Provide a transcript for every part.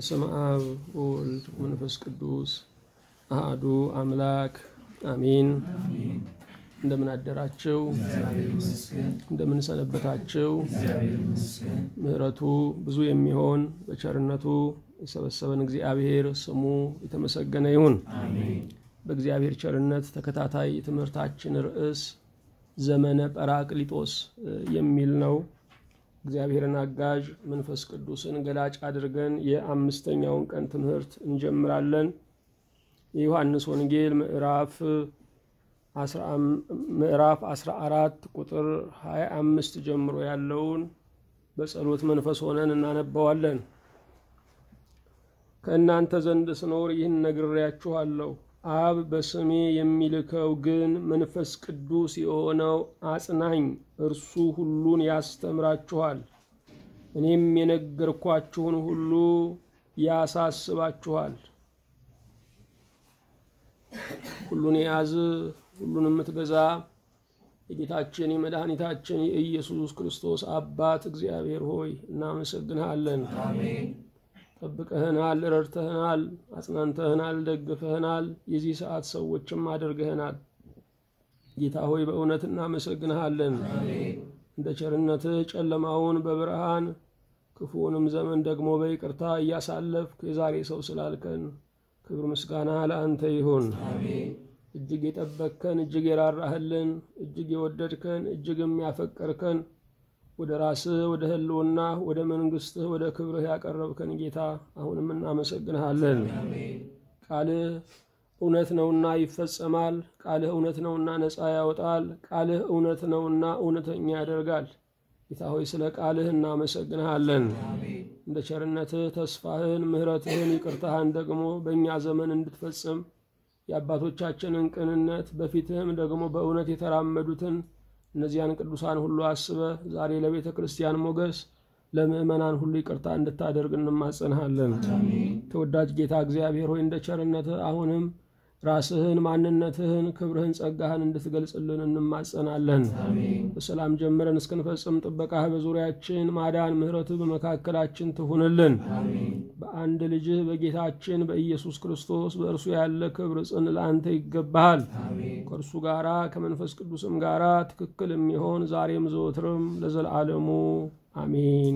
በስመ አብ ወወልድ ወመንፈስ ቅዱስ አሃዱ አምላክ አሜን። እንደምን አደራችሁ? እንደምን ሰነበታችሁ? ምሕረቱ ብዙ የሚሆን በቸርነቱ የሰበሰበን እግዚአብሔር ስሙ የተመሰገነ ይሁን። በእግዚአብሔር ቸርነት ተከታታይ የትምህርታችን ርዕስ ዘመነ ጰራቅሊጦስ የሚል ነው። እግዚአብሔርን አጋዥ መንፈስ ቅዱስን ገላጭ አድርገን የአምስተኛውን ቀን ትምህርት እንጀምራለን። የዮሐንስ ወንጌል ምዕራፍ ምዕራፍ 14 ቁጥር 25 ጀምሮ ያለውን በጸሎት መንፈስ ሆነን እናነባዋለን። ከእናንተ ዘንድ ስኖር ይህን ነግሬያችኋለሁ። አብ በስሜ የሚልከው ግን መንፈስ ቅዱስ የሆነው አጽናኝ እርሱ ሁሉን ያስተምራችኋል፣ እኔም የነገርኳችሁን ሁሉ ያሳስባችኋል። ሁሉን የያዝ ሁሉን የምትገዛ የጌታችን የመድኃኒታችን የኢየሱስ ክርስቶስ አባት እግዚአብሔር ሆይ እናመሰግንሃለን። ጠብቀህናል፣ ረድተህናል፣ አጽናንተህናል፣ ደግፈህናል፣ የዚህ ሰዓት ሰዎችም አድርገህናል። ጌታ ሆይ በእውነት እናመሰግንሃለን። እንደ ቸርነትህ ጨለማውን በብርሃን ክፉውንም ዘመን ደግሞ በይቅርታ እያሳለፍክ የዛሬ ሰው ስላልከን ክብር ምስጋና ለአንተ ይሁን። እጅግ የጠበቅከን፣ እጅግ የራራህልን፣ እጅግ የወደድከን፣ እጅግ የሚያፈቀርከን ወደ ራስህ ወደ ህልውና ወደ መንግስትህ ወደ ክብርህ ያቀረብከን ጌታ አሁንም እናመሰግንሃለን። ቃልህ እውነት ነውና ይፈጸማል። ቃልህ እውነት ነውና ነፃ ያወጣል። ቃልህ እውነት ነውና እውነተኛ ያደርጋል። ጌታ ሆይ ስለ ቃልህ እናመሰግንሃለን። እንደ ቸርነትህ ተስፋህን፣ ምሕረትህን፣ ይቅርታህን ደግሞ በእኛ ዘመን እንድትፈጽም የአባቶቻችንን ቅንነት በፊትህም ደግሞ በእውነት የተራመዱትን እነዚያን ቅዱሳን ሁሉ አስበ ዛሬ ለቤተ ክርስቲያን ሞገስ ለምእመናን ሁሉ ይቅርታ እንድታደርግ እንማጸንሃለን። ተወዳጅ ጌታ እግዚአብሔር ሆይ እንደ ቸርነትህ አሁንም ራስህን፣ ማንነትህን፣ ክብርህን፣ ጸጋህን እንድትገልጽልን እንማጸናለን። በሰላም ጀምረን እስክንፈጽም ጥበቃህ በዙሪያችን ማዳን፣ ምሕረትህ በመካከላችን ትሁንልን። በአንድ ልጅህ በጌታችን በኢየሱስ ክርስቶስ በእርሱ ያለ ክብር ጽን ለአንተ ይገባሃል። ከእርሱ ጋራ ከመንፈስ ቅዱስም ጋራ ትክክል የሚሆን ዛሬም ዘወትርም ለዘላለሙ አሜን።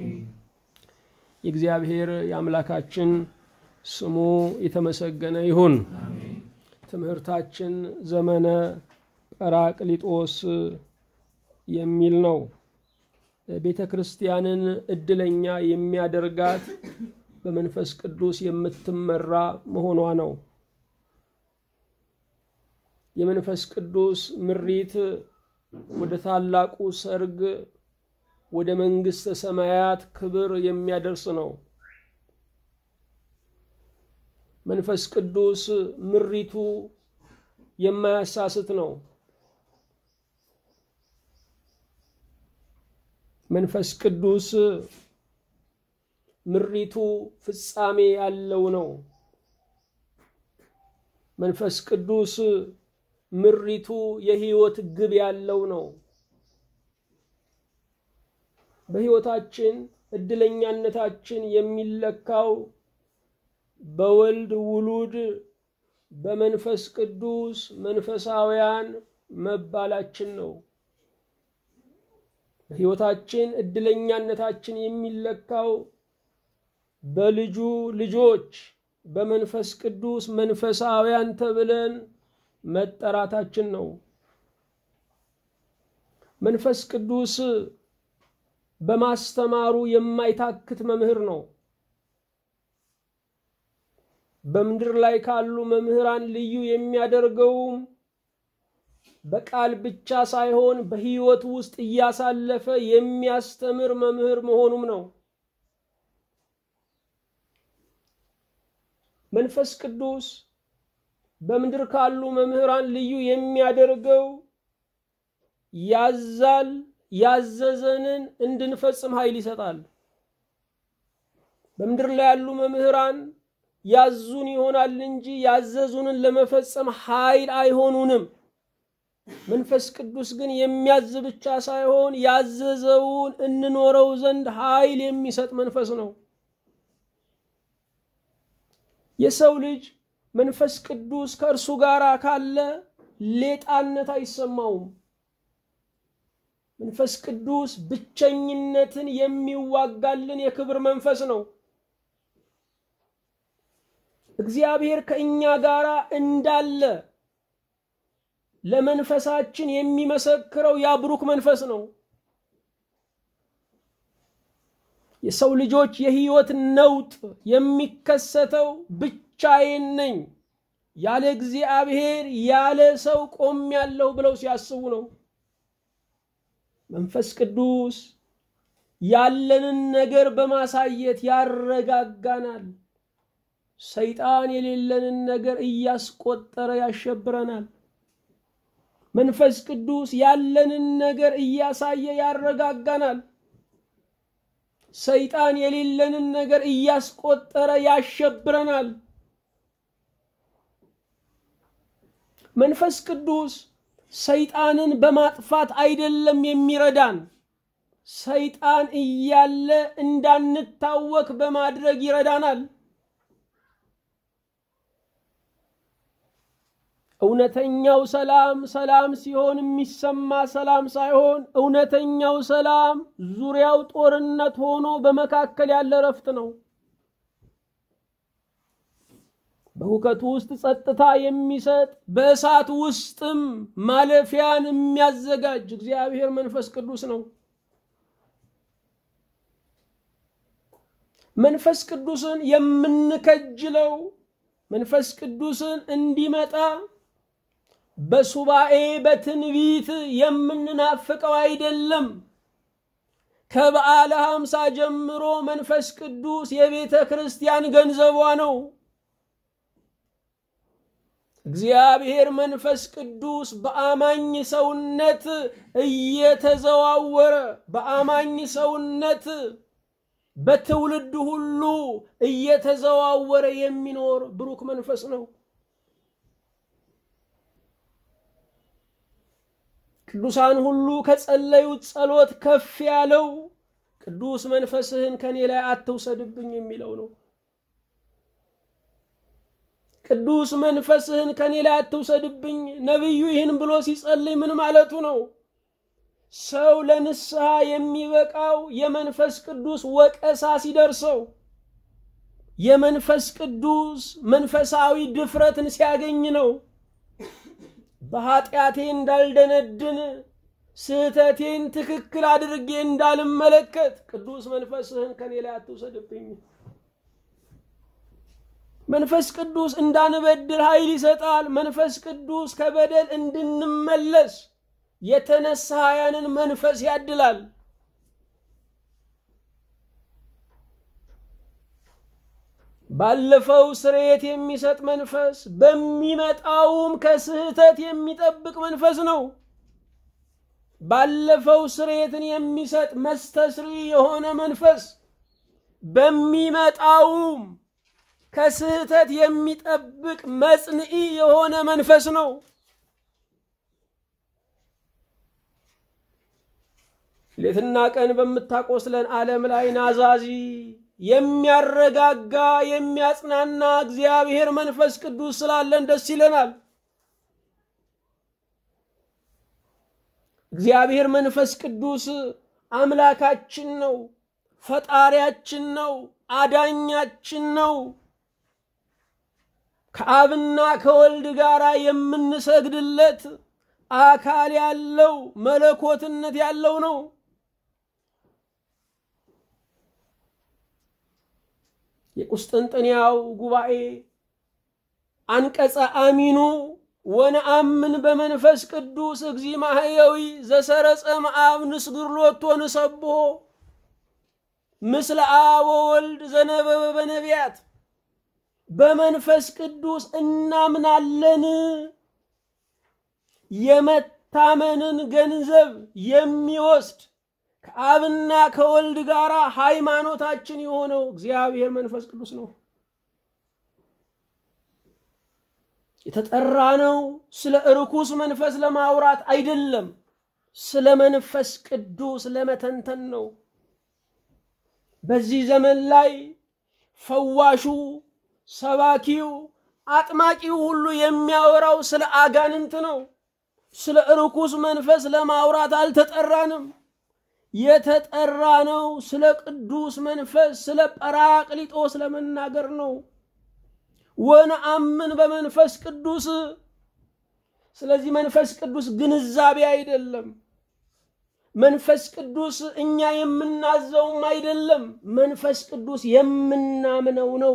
የእግዚአብሔር የአምላካችን ስሙ የተመሰገነ ይሁን። ትምህርታችን ዘመነ ጰራቅሊጦስ የሚል ነው። ቤተ ክርስቲያንን እድለኛ የሚያደርጋት በመንፈስ ቅዱስ የምትመራ መሆኗ ነው። የመንፈስ ቅዱስ ምሪት ወደ ታላቁ ሰርግ ወደ መንግሥተ ሰማያት ክብር የሚያደርስ ነው። መንፈስ ቅዱስ ምሪቱ የማያሳስት ነው። መንፈስ ቅዱስ ምሪቱ ፍጻሜ ያለው ነው። መንፈስ ቅዱስ ምሪቱ የሕይወት ግብ ያለው ነው። በሕይወታችን እድለኛነታችን የሚለካው በወልድ ውሉድ በመንፈስ ቅዱስ መንፈሳውያን መባላችን ነው። በሕይወታችን እድለኛነታችን የሚለካው በልጁ ልጆች በመንፈስ ቅዱስ መንፈሳውያን ተብለን መጠራታችን ነው። መንፈስ ቅዱስ በማስተማሩ የማይታክት መምህር ነው። በምድር ላይ ካሉ መምህራን ልዩ የሚያደርገውም በቃል ብቻ ሳይሆን በሕይወት ውስጥ እያሳለፈ የሚያስተምር መምህር መሆኑም ነው። መንፈስ ቅዱስ በምድር ካሉ መምህራን ልዩ የሚያደርገው ያዛል፣ ያዘዘንን እንድንፈጽም ኃይል ይሰጣል። በምድር ላይ ያሉ መምህራን ያዙን ይሆናል እንጂ ያዘዙንን ለመፈጸም ኃይል አይሆኑንም። መንፈስ ቅዱስ ግን የሚያዝ ብቻ ሳይሆን ያዘዘውን እንኖረው ዘንድ ኃይል የሚሰጥ መንፈስ ነው። የሰው ልጅ መንፈስ ቅዱስ ከእርሱ ጋር ካለ ሌጣነት አይሰማውም። መንፈስ ቅዱስ ብቸኝነትን የሚዋጋልን የክብር መንፈስ ነው። እግዚአብሔር ከእኛ ጋር እንዳለ ለመንፈሳችን የሚመሰክረው ያብሩክ መንፈስ ነው። የሰው ልጆች የህይወት ነውጥ የሚከሰተው ብቻዬን ነኝ ያለ እግዚአብሔር ያለ ሰው ቆሜያለሁ ብለው ሲያስቡ ነው። መንፈስ ቅዱስ ያለንን ነገር በማሳየት ያረጋጋናል። ሰይጣን የሌለንን ነገር እያስቆጠረ ያሸብረናል። መንፈስ ቅዱስ ያለንን ነገር እያሳየ ያረጋጋናል። ሰይጣን የሌለንን ነገር እያስቆጠረ ያሸብረናል። መንፈስ ቅዱስ ሰይጣንን በማጥፋት አይደለም የሚረዳን፣ ሰይጣን እያለ እንዳንታወክ በማድረግ ይረዳናል። እውነተኛው ሰላም ሰላም ሲሆን የሚሰማ ሰላም ሳይሆን እውነተኛው ሰላም ዙሪያው ጦርነት ሆኖ በመካከል ያለ እረፍት ነው። በሁከቱ ውስጥ ጸጥታ የሚሰጥ በእሳት ውስጥም ማለፊያን የሚያዘጋጅ እግዚአብሔር መንፈስ ቅዱስ ነው። መንፈስ ቅዱስን የምንከጅለው መንፈስ ቅዱስን እንዲመጣ በሱባኤ በትንቢት የምንናፍቀው አይደለም። ከበዓለ ሐምሳ ጀምሮ መንፈስ ቅዱስ የቤተ ክርስቲያን ገንዘቧ ነው። እግዚአብሔር መንፈስ ቅዱስ በአማኝ ሰውነት እየተዘዋወረ በአማኝ ሰውነት በትውልድ ሁሉ እየተዘዋወረ የሚኖር ብሩክ መንፈስ ነው። ቅዱሳን ሁሉ ከጸለዩት ጸሎት ከፍ ያለው ቅዱስ መንፈስህን ከኔ ላይ አትውሰድብኝ የሚለው ነው። ቅዱስ መንፈስህን ከኔ ላይ አትውሰድብኝ። ነቢዩ ይህን ብሎ ሲጸልይ ምን ማለቱ ነው? ሰው ለንስሐ የሚበቃው የመንፈስ ቅዱስ ወቀሳ ሲደርሰው፣ የመንፈስ ቅዱስ መንፈሳዊ ድፍረትን ሲያገኝ ነው። በኃጢአቴ እንዳልደነድን ስህተቴን ትክክል አድርጌ እንዳልመለከት ቅዱስ መንፈስህን ከኔ ላይ አትውሰድብኝ። መንፈስ ቅዱስ እንዳንበድል ኃይል ይሰጣል። መንፈስ ቅዱስ ከበደል እንድንመለስ የተነሳያንን መንፈስ ያድላል። ባለፈው ስርየት የሚሰጥ መንፈስ በሚመጣውም ከስህተት የሚጠብቅ መንፈስ ነው። ባለፈው ስርየትን የሚሰጥ መስተስሪ የሆነ መንፈስ በሚመጣውም ከስህተት የሚጠብቅ መጽንዒ የሆነ መንፈስ ነው። ሌትና ቀን በምታቆስለን ዓለም ላይ ናዛዚ የሚያረጋጋ የሚያጽናና እግዚአብሔር መንፈስ ቅዱስ ስላለን ደስ ይለናል። እግዚአብሔር መንፈስ ቅዱስ አምላካችን ነው፣ ፈጣሪያችን ነው፣ አዳኛችን ነው። ከአብና ከወልድ ጋር የምንሰግድለት አካል ያለው መለኮትነት ያለው ነው። የቁስጥንጥንያው ጉባኤ አንቀጸ አሚኑ ወነአምን በመንፈስ ቅዱስ እግዚ ማህየዊ ዘሰረጸ መአብ ንስግር ሎቶ ንሰብሖ ምስለ አብ ወወልድ ዘነበበ በነቢያት በመንፈስ ቅዱስ እናምናለን። የመታመንን ገንዘብ የሚወስድ ከአብና ከወልድ ጋር ሃይማኖታችን የሆነው እግዚአብሔር መንፈስ ቅዱስ ነው። የተጠራ ነው ስለ እርኩስ መንፈስ ለማውራት አይደለም፣ ስለ መንፈስ ቅዱስ ለመተንተን ነው። በዚህ ዘመን ላይ ፈዋሹ ሰባኪው አጥማቂው ሁሉ የሚያወራው ስለ አጋንንት ነው። ስለ ርኩስ መንፈስ ለማውራት አልተጠራንም። የተጠራ ነው ስለ ቅዱስ መንፈስ ስለ ጰራቅሊጦስ ለመናገር ነው። ወነአምን በመንፈስ ቅዱስ። ስለዚህ መንፈስ ቅዱስ ግንዛቤ አይደለም። መንፈስ ቅዱስ እኛ የምናዘውም አይደለም። መንፈስ ቅዱስ የምናምነው ነው።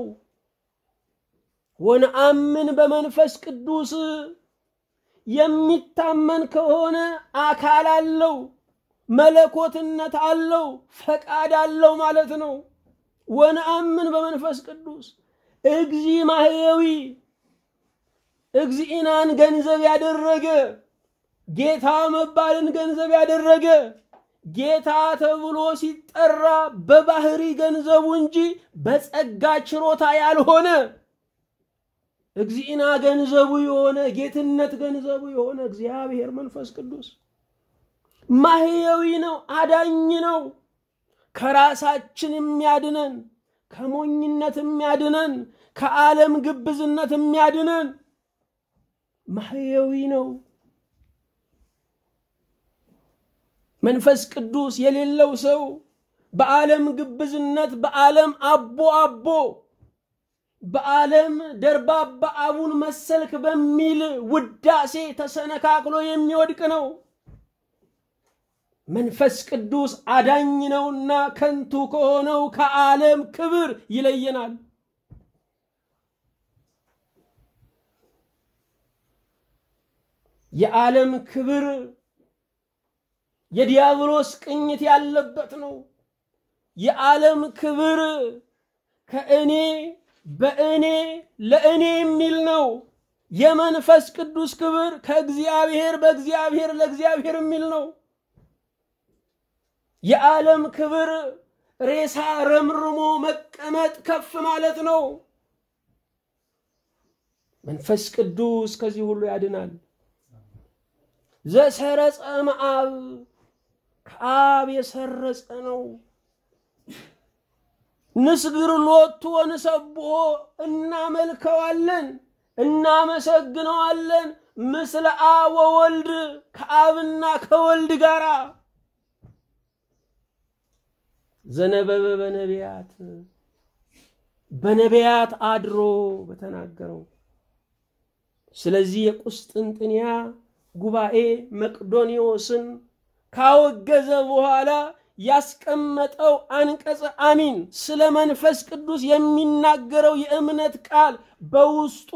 ወነአምን በመንፈስ ቅዱስ የሚታመን ከሆነ አካል አለው፣ መለኮትነት አለው፣ ፈቃድ አለው ማለት ነው። ወነአምን በመንፈስ ቅዱስ እግዚ ማህየዊ እግዚእናን ገንዘብ ያደረገ ጌታ መባልን ገንዘብ ያደረገ ጌታ ተብሎ ሲጠራ በባህሪ ገንዘቡ እንጂ በጸጋ ችሮታ ያልሆነ እግዚእና ገንዘቡ የሆነ ጌትነት ገንዘቡ የሆነ እግዚአብሔር መንፈስ ቅዱስ ማህየዊ ነው፣ አዳኝ ነው። ከራሳችን የሚያድነን ከሞኝነት የሚያድነን ከዓለም ግብዝነት የሚያድነን ማህየዊ ነው። መንፈስ ቅዱስ የሌለው ሰው በዓለም ግብዝነት በዓለም አቦ አቦ በዓለም ደርባባ አቡን መሰልክ በሚል ውዳሴ ተሰነካክሎ የሚወድቅ ነው። መንፈስ ቅዱስ አዳኝ ነውና ከንቱ ከሆነው ከዓለም ክብር ይለየናል። የዓለም ክብር የዲያብሎስ ቅኝት ያለበት ነው። የዓለም ክብር ከእኔ በእኔ ለእኔ የሚል ነው። የመንፈስ ቅዱስ ክብር ከእግዚአብሔር በእግዚአብሔር ለእግዚአብሔር የሚል ነው። የዓለም ክብር ሬሳ ረምርሞ መቀመጥ ከፍ ማለት ነው። መንፈስ ቅዱስ ከዚህ ሁሉ ያድናል። ዘሰረጸ እምአብ ከአብ የሰረጸ ነው። ንስግር ሎቱ ወንሰብሖ እናመልከዋለን፣ እናመሰግነዋለን። ምስለ አብ ወወልድ ከአብና ከወልድ ጋራ ዘነበበ በነቢያት በነቢያት አድሮ በተናገረው። ስለዚህ የቁስጥንጥንያ ጉባኤ መቅዶኒዎስን ካወገዘ በኋላ ያስቀመጠው አንቀጸ አሚን ስለ መንፈስ ቅዱስ የሚናገረው የእምነት ቃል በውስጡ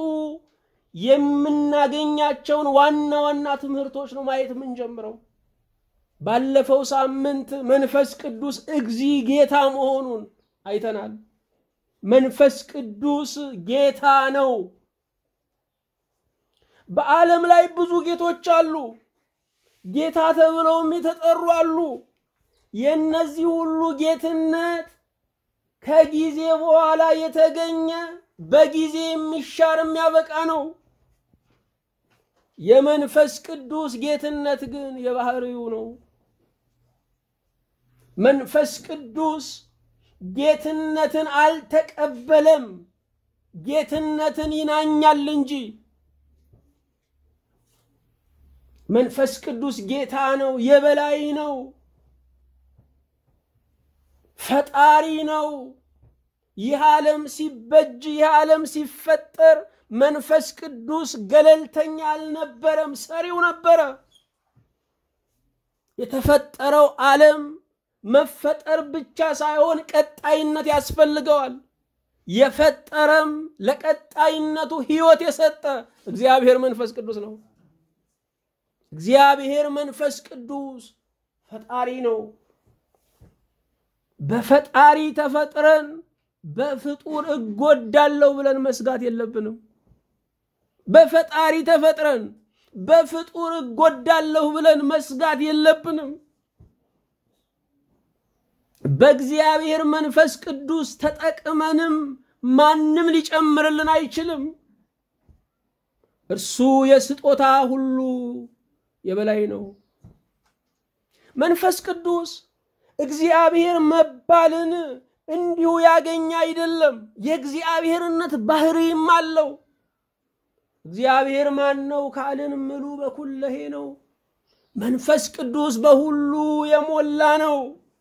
የምናገኛቸውን ዋና ዋና ትምህርቶች ነው ማየት የምንጀምረው። ባለፈው ሳምንት መንፈስ ቅዱስ እግዚ ጌታ መሆኑን አይተናል። መንፈስ ቅዱስ ጌታ ነው። በዓለም ላይ ብዙ ጌቶች አሉ። ጌታ ተብለውም የተጠሩ አሉ። የእነዚህ ሁሉ ጌትነት ከጊዜ በኋላ የተገኘ በጊዜ የሚሻር የሚያበቃ ነው። የመንፈስ ቅዱስ ጌትነት ግን የባህሪው ነው። መንፈስ ቅዱስ ጌትነትን አልተቀበለም፣ ጌትነትን ይናኛል እንጂ። መንፈስ ቅዱስ ጌታ ነው፣ የበላይ ነው፣ ፈጣሪ ነው። ይህ ዓለም ሲበጅ ይህ ዓለም ሲፈጠር መንፈስ ቅዱስ ገለልተኛ አልነበረም፣ ሰሪው ነበረ። የተፈጠረው ዓለም መፈጠር ብቻ ሳይሆን ቀጣይነት ያስፈልገዋል። የፈጠረም ለቀጣይነቱ ሕይወት የሰጠ እግዚአብሔር መንፈስ ቅዱስ ነው። እግዚአብሔር መንፈስ ቅዱስ ፈጣሪ ነው። በፈጣሪ ተፈጥረን በፍጡር እጎዳለሁ ብለን መስጋት የለብንም። በፈጣሪ ተፈጥረን በፍጡር እጎዳለሁ ብለን መስጋት የለብንም። በእግዚአብሔር መንፈስ ቅዱስ ተጠቅመንም ማንም ሊጨምርልን አይችልም። እርሱ የስጦታ ሁሉ የበላይ ነው። መንፈስ ቅዱስ እግዚአብሔር መባልን እንዲሁ ያገኘ አይደለም። የእግዚአብሔርነት ባህሪም አለው። እግዚአብሔር ማን ነው ካልን ምሉ በኩለሄ ነው። መንፈስ ቅዱስ በሁሉ የሞላ ነው።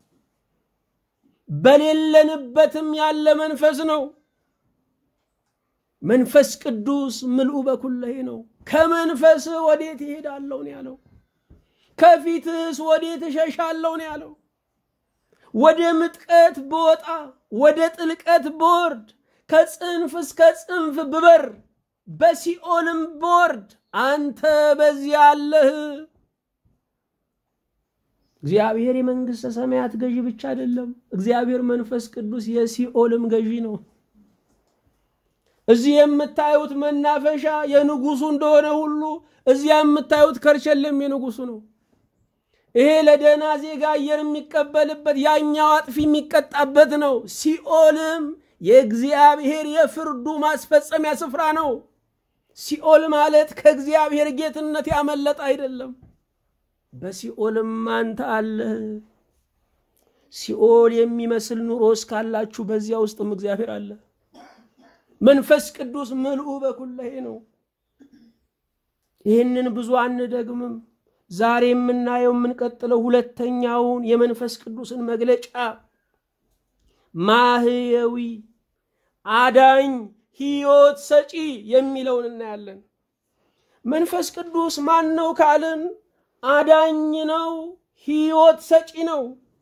በሌለንበትም ያለ መንፈስ ነው። መንፈስ ቅዱስ ምልኡ በኩለሄ ነው። ከመንፈስ ወዴት ይሄዳለሁ ነው ያለው። ከፊትስ ወዴት እሸሻለሁ ነው ያለው። ወደ ምጥቀት ብወጣ ወደ ጥልቀት ብወርድ ከጽንፍ እስከ ጽንፍ ብበር በሲኦልም ብወርድ አንተ በዚያ አለህ። እግዚአብሔር የመንግሥተ ሰማያት ገዢ ብቻ አይደለም። እግዚአብሔር መንፈስ ቅዱስ የሲኦልም ገዢ ነው። እዚህ የምታዩት መናፈሻ የንጉሱ እንደሆነ ሁሉ እዚያ የምታዩት ከርቸሌም የንጉሱ ነው። ይሄ ለደህና ዜጋ አየር የሚቀበልበት ያኛው አጥፊ የሚቀጣበት ነው። ሲኦልም የእግዚአብሔር የፍርዱ ማስፈጸሚያ ስፍራ ነው። ሲኦል ማለት ከእግዚአብሔር ጌትነት ያመለጠ አይደለም። በሲኦልም አንተ አለህ። ሲኦል የሚመስል ኑሮ እስካላችሁ በዚያ ውስጥም እግዚአብሔር አለ። መንፈስ ቅዱስ ምልኡ በኩለሄ ነው። ይህንን ብዙ አንደግምም። ዛሬ የምናየው የምንቀጥለው ሁለተኛውን የመንፈስ ቅዱስን መግለጫ ማህየዊ አዳኝ ሕይወት ሰጪ የሚለውን እናያለን። መንፈስ ቅዱስ ማን ነው ካልን አዳኝ ነው፣ ሕይወት ሰጪ ነው።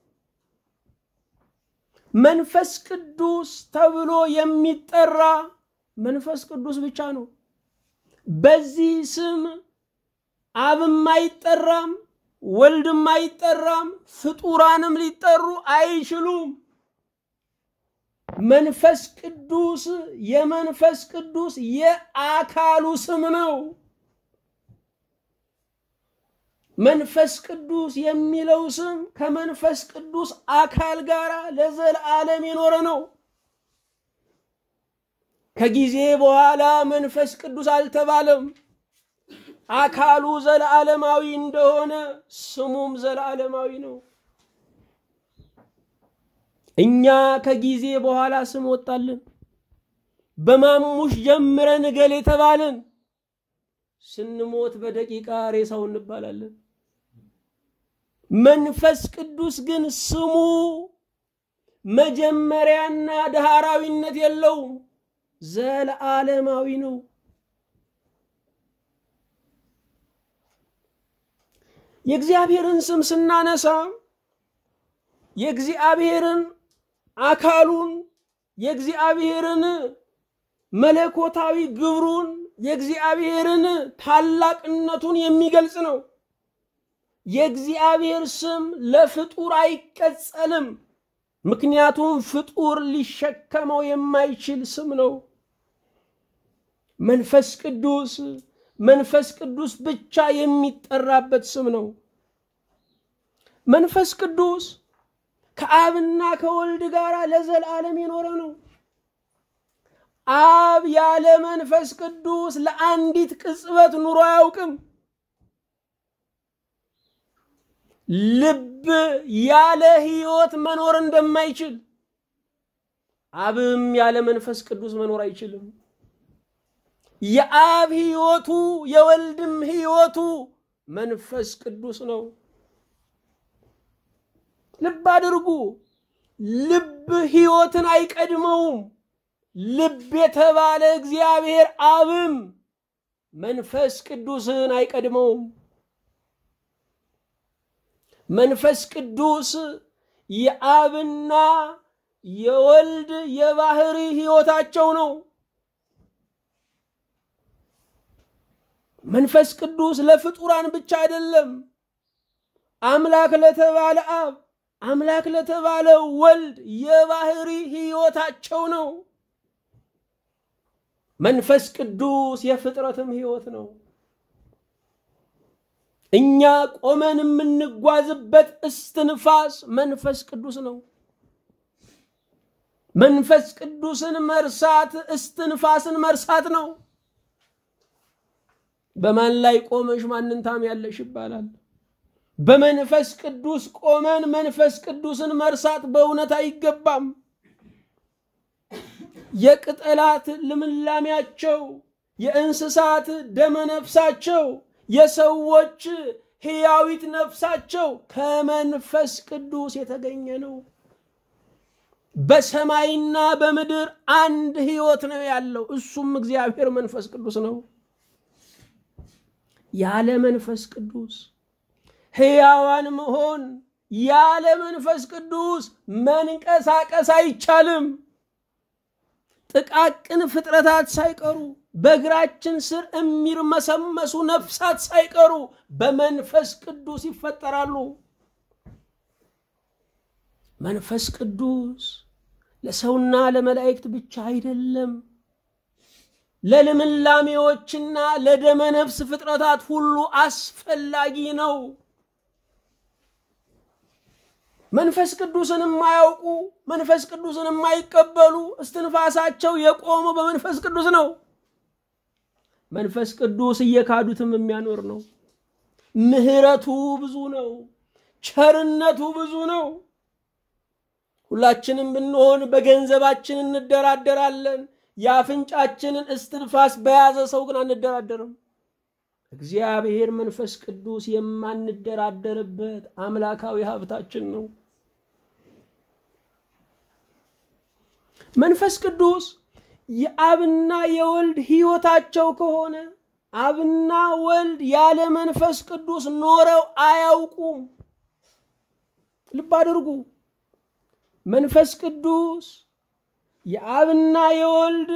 መንፈስ ቅዱስ ተብሎ የሚጠራ መንፈስ ቅዱስ ብቻ ነው። በዚህ ስም አብም አይጠራም፣ ወልድም አይጠራም፣ ፍጡራንም ሊጠሩ አይችሉም። መንፈስ ቅዱስ የመንፈስ ቅዱስ የአካሉ ስም ነው። መንፈስ ቅዱስ የሚለው ስም ከመንፈስ ቅዱስ አካል ጋር ለዘላለም የኖረ ነው። ከጊዜ በኋላ መንፈስ ቅዱስ አልተባለም። አካሉ ዘለዓለማዊ እንደሆነ ስሙም ዘለዓለማዊ ነው። እኛ ከጊዜ በኋላ ስም ወጣልን። በማሙሽ ጀምረን እገሌ የተባልን ስንሞት በደቂቃ ሬሳው እንባላለን። መንፈስ ቅዱስ ግን ስሙ መጀመሪያና ዳህራዊነት የለውም፣ ዘለዓለማዊ ነው። የእግዚአብሔርን ስም ስናነሳ የእግዚአብሔርን አካሉን የእግዚአብሔርን መለኮታዊ ግብሩን የእግዚአብሔርን ታላቅነቱን የሚገልጽ ነው። የእግዚአብሔር ስም ለፍጡር አይቀጸልም። ምክንያቱም ፍጡር ሊሸከመው የማይችል ስም ነው። መንፈስ ቅዱስ መንፈስ ቅዱስ ብቻ የሚጠራበት ስም ነው። መንፈስ ቅዱስ ከአብና ከወልድ ጋር ለዘላለም የኖረ ነው። አብ ያለ መንፈስ ቅዱስ ለአንዲት ቅጽበት ኑሮ አያውቅም። ልብ ያለ ሕይወት መኖር እንደማይችል አብም ያለ መንፈስ ቅዱስ መኖር አይችልም። የአብ ሕይወቱ የወልድም ሕይወቱ መንፈስ ቅዱስ ነው። ልብ አድርጉ። ልብ ሕይወትን አይቀድመውም። ልብ የተባለ እግዚአብሔር አብም መንፈስ ቅዱስን አይቀድመውም። መንፈስ ቅዱስ የአብና የወልድ የባህሪ ሕይወታቸው ነው። መንፈስ ቅዱስ ለፍጡራን ብቻ አይደለም። አምላክ ለተባለ አብ፣ አምላክ ለተባለ ወልድ የባህሪ ሕይወታቸው ነው። መንፈስ ቅዱስ የፍጥረትም ሕይወት ነው። እኛ ቆመን የምንጓዝበት እስትንፋስ መንፈስ ቅዱስ ነው። መንፈስ ቅዱስን መርሳት እስትንፋስን መርሳት ነው። በማን ላይ ቆመሽ ማንን ታምያለሽ ይባላል። በመንፈስ ቅዱስ ቆመን መንፈስ ቅዱስን መርሳት በእውነት አይገባም። የቅጠላት ልምላሜያቸው፣ የእንስሳት ደመነፍሳቸው፣ የሰዎች ሕያዊት ነፍሳቸው ከመንፈስ ቅዱስ የተገኘ ነው። በሰማይና በምድር አንድ ሕይወት ነው ያለው፣ እሱም እግዚአብሔር መንፈስ ቅዱስ ነው። ያለ መንፈስ ቅዱስ ሕያዋን መሆን ያለ መንፈስ ቅዱስ መንቀሳቀስ አይቻልም። ጥቃቅን ፍጥረታት ሳይቀሩ በእግራችን ስር የሚርመሰመሱ ነፍሳት ሳይቀሩ በመንፈስ ቅዱስ ይፈጠራሉ። መንፈስ ቅዱስ ለሰውና ለመላእክት ብቻ አይደለም፣ ለልምላሜዎችና ለደመ ነፍስ ፍጥረታት ሁሉ አስፈላጊ ነው። መንፈስ ቅዱስን የማያውቁ መንፈስ ቅዱስን የማይቀበሉ እስትንፋሳቸው የቆመው በመንፈስ ቅዱስ ነው። መንፈስ ቅዱስ እየካዱትም የሚያኖር ነው። ምሕረቱ ብዙ ነው። ቸርነቱ ብዙ ነው። ሁላችንም ብንሆን በገንዘባችን እንደራደራለን። የአፍንጫችንን እስትንፋስ በያዘ ሰው ግን አንደራደርም። እግዚአብሔር መንፈስ ቅዱስ የማንደራደርበት አምላካዊ ሀብታችን ነው። መንፈስ ቅዱስ የአብና የወልድ ሕይወታቸው ከሆነ አብና ወልድ ያለ መንፈስ ቅዱስ ኖረው አያውቁም። ልብ አድርጉ። መንፈስ ቅዱስ የአብና የወልድ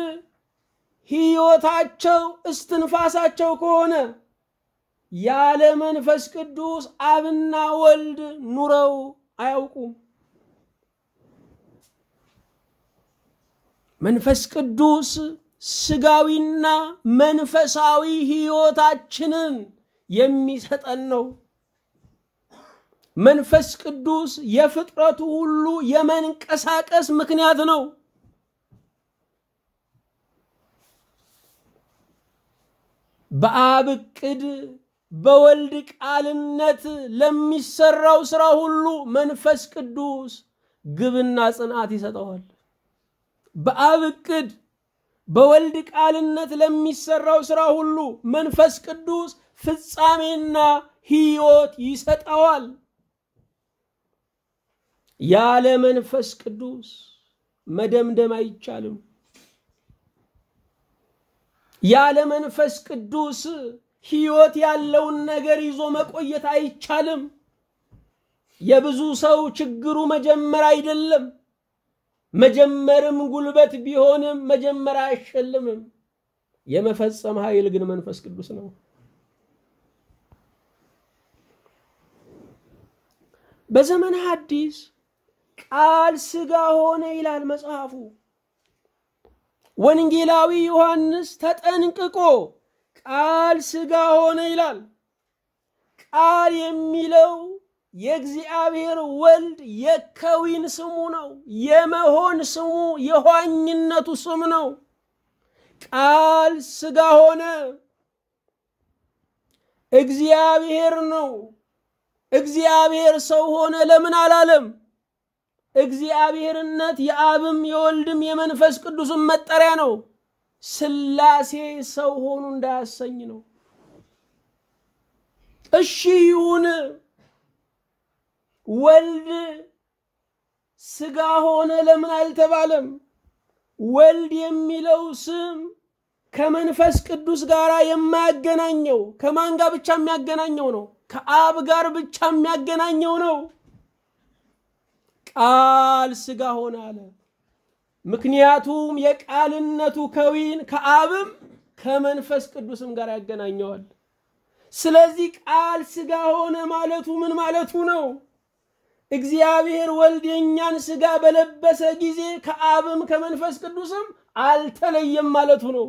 ሕይወታቸው እስትንፋሳቸው ከሆነ ያለ መንፈስ ቅዱስ አብና ወልድ ኑረው አያውቁም። መንፈስ ቅዱስ ስጋዊና መንፈሳዊ ሕይወታችንን የሚሰጠን ነው። መንፈስ ቅዱስ የፍጥረቱ ሁሉ የመንቀሳቀስ ምክንያት ነው። በአብ ዕቅድ በወልድ ቃልነት ለሚሰራው ስራ ሁሉ መንፈስ ቅዱስ ግብና ጽንዓት ይሰጠዋል። በአብ ዕቅድ በወልድ ቃልነት ለሚሰራው ስራ ሁሉ መንፈስ ቅዱስ ፍጻሜና ሕይወት ይሰጠዋል። ያለ መንፈስ ቅዱስ መደምደም አይቻልም። ያለ መንፈስ ቅዱስ ሕይወት ያለውን ነገር ይዞ መቆየት አይቻልም። የብዙ ሰው ችግሩ መጀመር አይደለም። መጀመርም ጉልበት ቢሆንም መጀመር አያሸልምም። የመፈጸም ኃይል ግን መንፈስ ቅዱስ ነው። በዘመነ ሐዲስ ቃል ሥጋ ሆነ ይላል መጽሐፉ። ወንጌላዊ ዮሐንስ ተጠንቅቆ ቃል ሥጋ ሆነ ይላል። ቃል የሚለው የእግዚአብሔር ወልድ የከዊን ስሙ ነው። የመሆን ስሙ የኋኝነቱ ስም ነው። ቃል ሥጋ ሆነ እግዚአብሔር ነው። እግዚአብሔር ሰው ሆነ ለምን አላለም? እግዚአብሔርነት የአብም የወልድም የመንፈስ ቅዱስም መጠሪያ ነው። ሥላሴ ሰው ሆኑ እንዳያሰኝ ነው። እሺ ይሁን ወልድ ሥጋ ሆነ ለምን አልተባለም? ወልድ የሚለው ስም ከመንፈስ ቅዱስ ጋር የማያገናኘው ከማን ጋር ብቻ የሚያገናኘው ነው? ከአብ ጋር ብቻ የሚያገናኘው ነው። ቃል ሥጋ ሆነ አለ። ምክንያቱም የቃልነቱ ከዊን ከአብም ከመንፈስ ቅዱስም ጋር ያገናኘዋል። ስለዚህ ቃል ሥጋ ሆነ ማለቱ ምን ማለቱ ነው? እግዚአብሔር ወልድ የእኛን ሥጋ በለበሰ ጊዜ ከአብም ከመንፈስ ቅዱስም አልተለየም ማለቱ ነው።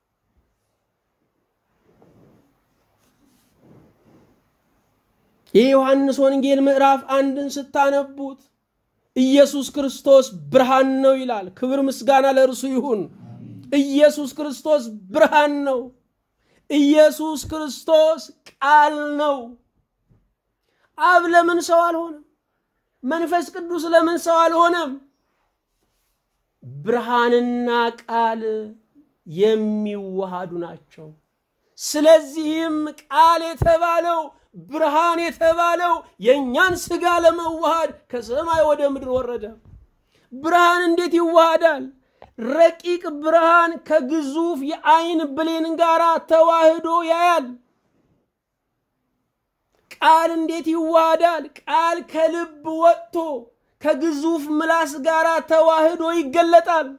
የዮሐንስ ወንጌል ምዕራፍ አንድን ስታነቡት ኢየሱስ ክርስቶስ ብርሃን ነው ይላል። ክብር ምስጋና ለእርሱ ይሁን። ኢየሱስ ክርስቶስ ብርሃን ነው። ኢየሱስ ክርስቶስ ቃል ነው። አብ ለምን ሰው አልሆነም? መንፈስ ቅዱስ ለምን ሰው አልሆነም? ብርሃንና ቃል የሚዋሃዱ ናቸው። ስለዚህም ቃል የተባለው ብርሃን የተባለው የእኛን ሥጋ ለመዋሃድ ከሰማይ ወደ ምድር ወረደ። ብርሃን እንዴት ይዋሃዳል? ረቂቅ ብርሃን ከግዙፍ የአይን ብሌን ጋር ተዋህዶ ያያል። ቃል እንዴት ይዋሃዳል? ቃል ከልብ ወጥቶ ከግዙፍ ምላስ ጋር ተዋህዶ ይገለጣል።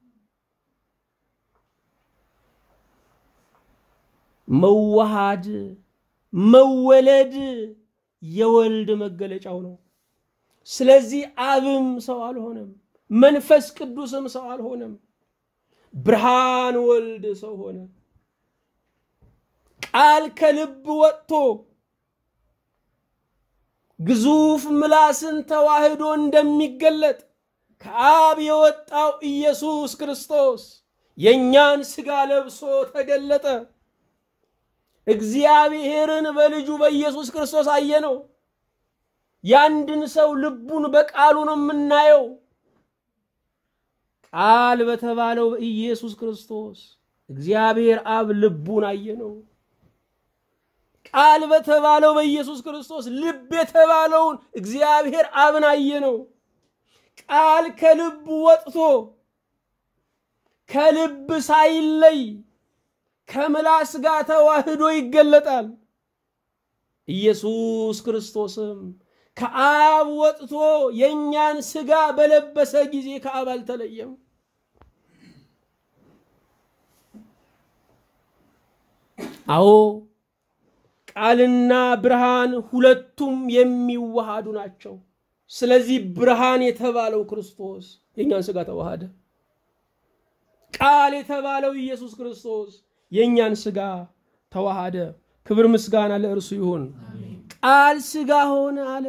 መዋሃድ መወለድ የወልድ መገለጫው ነው። ስለዚህ አብም ሰው አልሆነም፣ መንፈስ ቅዱስም ሰው አልሆነም። ብርሃን ወልድ ሰው ሆነ። ቃል ከልብ ወጥቶ ግዙፍ ምላስን ተዋህዶ እንደሚገለጥ ከአብ የወጣው ኢየሱስ ክርስቶስ የእኛን ሥጋ ለብሶ ተገለጠ። እግዚአብሔርን በልጁ በኢየሱስ ክርስቶስ አየነው። የአንድን ሰው ልቡን በቃሉ ነው የምናየው። ቃል በተባለው በኢየሱስ ክርስቶስ እግዚአብሔር አብ ልቡን አየነው። ቃል በተባለው በኢየሱስ ክርስቶስ ልብ የተባለውን እግዚአብሔር አብን አየነው። ቃል ከልብ ወጥቶ ከልብ ሳይለይ ከምላስ ጋር ተዋህዶ ይገለጣል። ኢየሱስ ክርስቶስም ከአብ ወጥቶ የእኛን ሥጋ በለበሰ ጊዜ ከአብ አልተለየም። አዎ ቃልና ብርሃን ሁለቱም የሚዋሃዱ ናቸው። ስለዚህ ብርሃን የተባለው ክርስቶስ የእኛን ሥጋ ተዋሃደ። ቃል የተባለው ኢየሱስ ክርስቶስ የእኛን ሥጋ ተዋሃደ። ክብር ምስጋና ለእርሱ ይሁን። ቃል ሥጋ ሆነ አለ።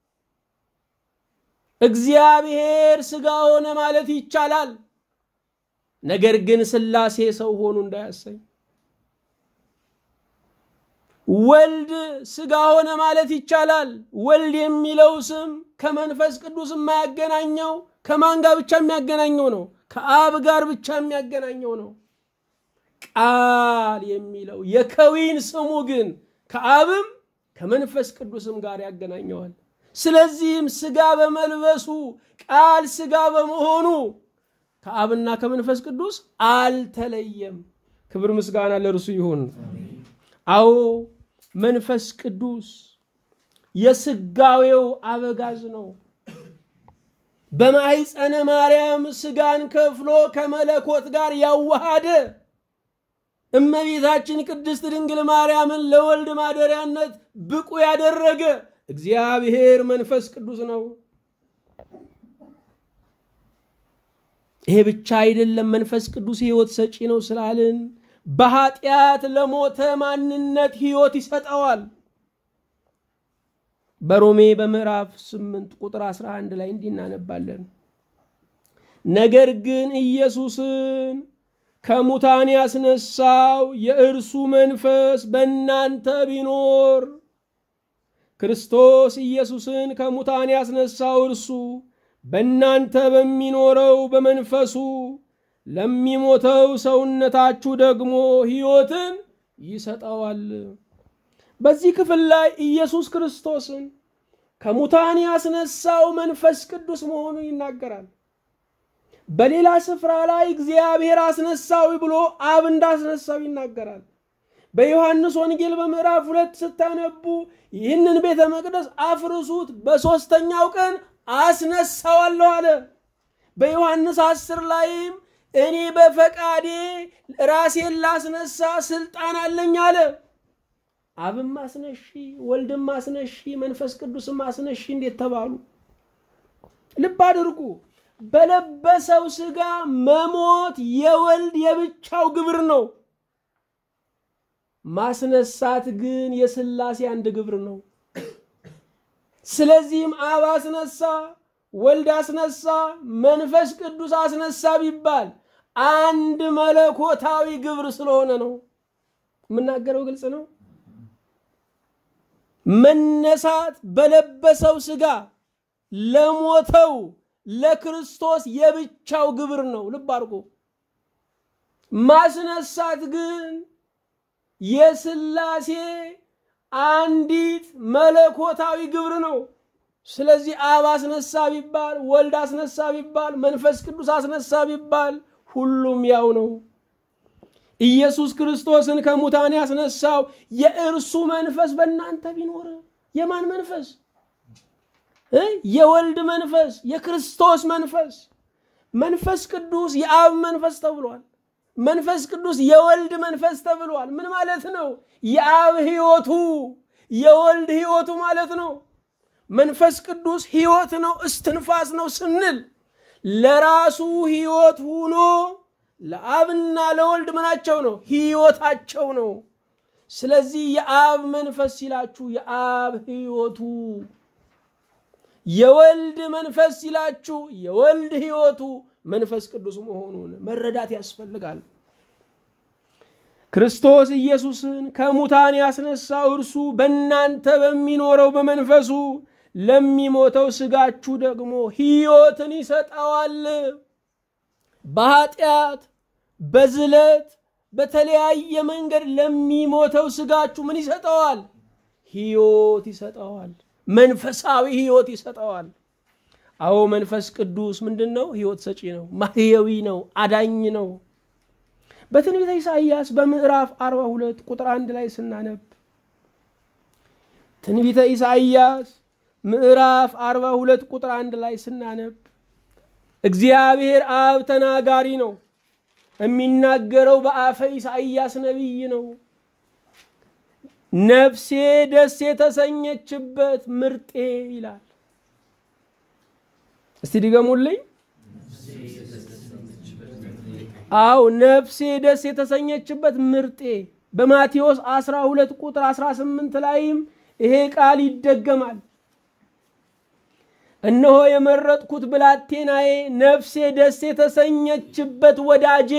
እግዚአብሔር ሥጋ ሆነ ማለት ይቻላል። ነገር ግን ሥላሴ ሰው ሆኑ እንዳያሰኝ ወልድ ሥጋ ሆነ ማለት ይቻላል። ወልድ የሚለው ስም ከመንፈስ ቅዱስ የማያገናኘው ከማን ጋር ብቻ የሚያገናኘው ነው? ከአብ ጋር ብቻ የሚያገናኘው ነው። ቃል የሚለው የከዊን ስሙ ግን ከአብም ከመንፈስ ቅዱስም ጋር ያገናኘዋል። ስለዚህም ሥጋ በመልበሱ ቃል ሥጋ በመሆኑ ከአብና ከመንፈስ ቅዱስ አልተለየም። ክብር ምስጋና ለእርሱ ይሁን። አዎ መንፈስ ቅዱስ የሥጋዌው አበጋዝ ነው። በማኅፀነ ማርያም ሥጋን ከፍሎ ከመለኮት ጋር ያዋሃደ እመቤታችን ቅድስት ድንግል ማርያምን ለወልድ ማደሪያነት ብቁ ያደረገ እግዚአብሔር መንፈስ ቅዱስ ነው። ይሄ ብቻ አይደለም። መንፈስ ቅዱስ ሕይወት ሰጪ ነው ስላልን በኃጢአት ለሞተ ማንነት ሕይወት ይሰጠዋል። በሮሜ በምዕራፍ 8 ቁጥር 11 ላይ እንዲህ እናነባለን። ነገር ግን ኢየሱስን ከሙታን ያስነሳው የእርሱ መንፈስ በእናንተ ቢኖር ክርስቶስ ኢየሱስን ከሙታን ያስነሳው እርሱ በእናንተ በሚኖረው በመንፈሱ ለሚሞተው ሰውነታችሁ ደግሞ ሕይወትን ይሰጠዋል። በዚህ ክፍል ላይ ኢየሱስ ክርስቶስን ከሙታን ያስነሳው መንፈስ ቅዱስ መሆኑን ይናገራል። በሌላ ስፍራ ላይ እግዚአብሔር አስነሳዊ ብሎ አብ እንዳስነሳው ይናገራል። በዮሐንስ ወንጌል በምዕራፍ ሁለት ስታነቡ ይህንን ቤተ መቅደስ አፍርሱት፣ በሦስተኛው ቀን አስነሳዋለሁ አለ። በዮሐንስ አስር ላይም እኔ በፈቃዴ ራሴን ላስነሳ ስልጣን አለኝ አለ። አብም አስነሺ፣ ወልድም አስነሺ፣ መንፈስ ቅዱስም አስነሺ እንዴት ተባሉ? ልብ አድርጉ። በለበሰው ሥጋ መሞት የወልድ የብቻው ግብር ነው። ማስነሳት ግን የሥላሴ አንድ ግብር ነው። ስለዚህም አብ አስነሳ፣ ወልድ አስነሳ፣ መንፈስ ቅዱስ አስነሳ ቢባል አንድ መለኮታዊ ግብር ስለሆነ ነው። የምናገረው ግልጽ ነው። መነሳት በለበሰው ሥጋ ለሞተው ለክርስቶስ የብቻው ግብር ነው። ልብ አድርጎ ማስነሳት ግን የሥላሴ አንዲት መለኮታዊ ግብር ነው። ስለዚህ አብ አስነሳ ቢባል፣ ወልድ አስነሳ ቢባል፣ መንፈስ ቅዱስ አስነሳ ቢባል ሁሉም ያው ነው። ኢየሱስ ክርስቶስን ከሙታን ያስነሳው የእርሱ መንፈስ በእናንተ ቢኖር የማን መንፈስ? የወልድ መንፈስ፣ የክርስቶስ መንፈስ። መንፈስ ቅዱስ የአብ መንፈስ ተብሏል። መንፈስ ቅዱስ የወልድ መንፈስ ተብሏል። ምን ማለት ነው? የአብ ሕይወቱ የወልድ ሕይወቱ ማለት ነው። መንፈስ ቅዱስ ሕይወት ነው፣ እስትንፋስ ነው ስንል ለራሱ ሕይወት ሁኖ ለአብና ለወልድ ምናቸው ነው? ሕይወታቸው ነው። ስለዚህ የአብ መንፈስ ሲላችሁ የአብ ሕይወቱ፣ የወልድ መንፈስ ሲላችሁ የወልድ ሕይወቱ መንፈስ ቅዱስ መሆኑን መረዳት ያስፈልጋል። ክርስቶስ ኢየሱስን ከሙታን ያስነሳው እርሱ በእናንተ በሚኖረው በመንፈሱ ለሚሞተው ሥጋችሁ ደግሞ ሕይወትን ይሰጠዋል። በኃጢአት በዝለት በተለያየ መንገድ ለሚሞተው ሥጋችሁ ምን ይሰጠዋል? ሕይወት ይሰጠዋል። መንፈሳዊ ሕይወት ይሰጠዋል። አዎ መንፈስ ቅዱስ ምንድን ነው? ሕይወት ሰጪ ነው። ማህየዊ ነው። አዳኝ ነው። በትንቢተ ኢሳይያስ በምዕራፍ 42 ቁጥር አንድ ላይ ስናነብ ትንቢተ ኢሳይያስ ምዕራፍ 42 ቁጥር አንድ ላይ ስናነብ እግዚአብሔር አብ ተናጋሪ ነው። የሚናገረው በአፈ ኢሳይያስ ነቢይ ነው። ነፍሴ ደስ የተሰኘችበት ምርጤ ይላል። እስቲ ድገሙልኝ። አው ነፍሴ ደስ የተሰኘችበት ምርጤ። በማቴዎስ 12 ቁጥር 18 ላይም ይሄ ቃል ይደገማል። እነሆ የመረጥኩት ብላቴናዬ፣ ነፍሴ ደስ የተሰኘችበት ወዳጄ።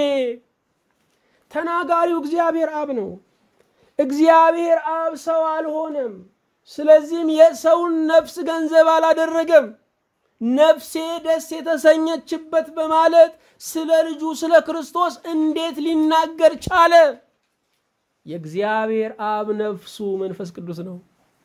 ተናጋሪው እግዚአብሔር አብ ነው። እግዚአብሔር አብ ሰው አልሆነም። ስለዚህም የሰውን ነፍስ ገንዘብ አላደረገም። ነፍሴ ደስ የተሰኘችበት በማለት ስለ ልጁ ስለ ክርስቶስ እንዴት ሊናገር ቻለ? የእግዚአብሔር አብ ነፍሱ መንፈስ ቅዱስ ነው።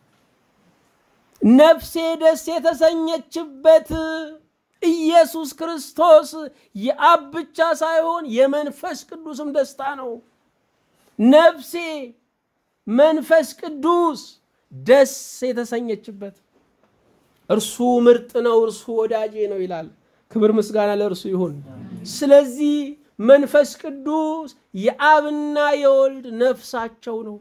ነፍሴ ደስ የተሰኘችበት ኢየሱስ ክርስቶስ የአብ ብቻ ሳይሆን የመንፈስ ቅዱስም ደስታ ነው። ነፍሴ መንፈስ ቅዱስ ደስ የተሰኘችበት እርሱ ምርጥ ነው፣ እርሱ ወዳጄ ነው ይላል። ክብር ምስጋና ለእርሱ ይሁን። ስለዚህ መንፈስ ቅዱስ የአብና የወልድ ነፍሳቸው ነው፣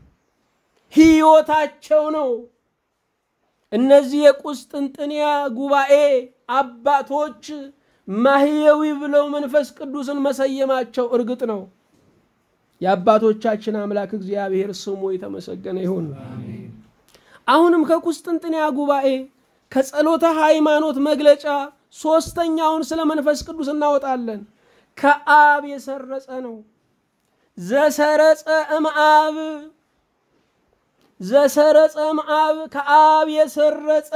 ሕይወታቸው ነው። እነዚህ የቁስጥንጥንያ ጉባኤ አባቶች ማህየዊ ብለው መንፈስ ቅዱስን መሰየማቸው እርግጥ ነው። የአባቶቻችን አምላክ እግዚአብሔር ስሙ የተመሰገነ ይሁን። አሁንም ከቁስጥንጥንያ ጉባኤ ከጸሎተ ሃይማኖት መግለጫ ሶስተኛውን ስለ መንፈስ ቅዱስ እናወጣለን። ከአብ የሰረጸ ነው። ዘሰረጸ እምአብ ዘሰረጸ እምአብ ከአብ የሰረጸ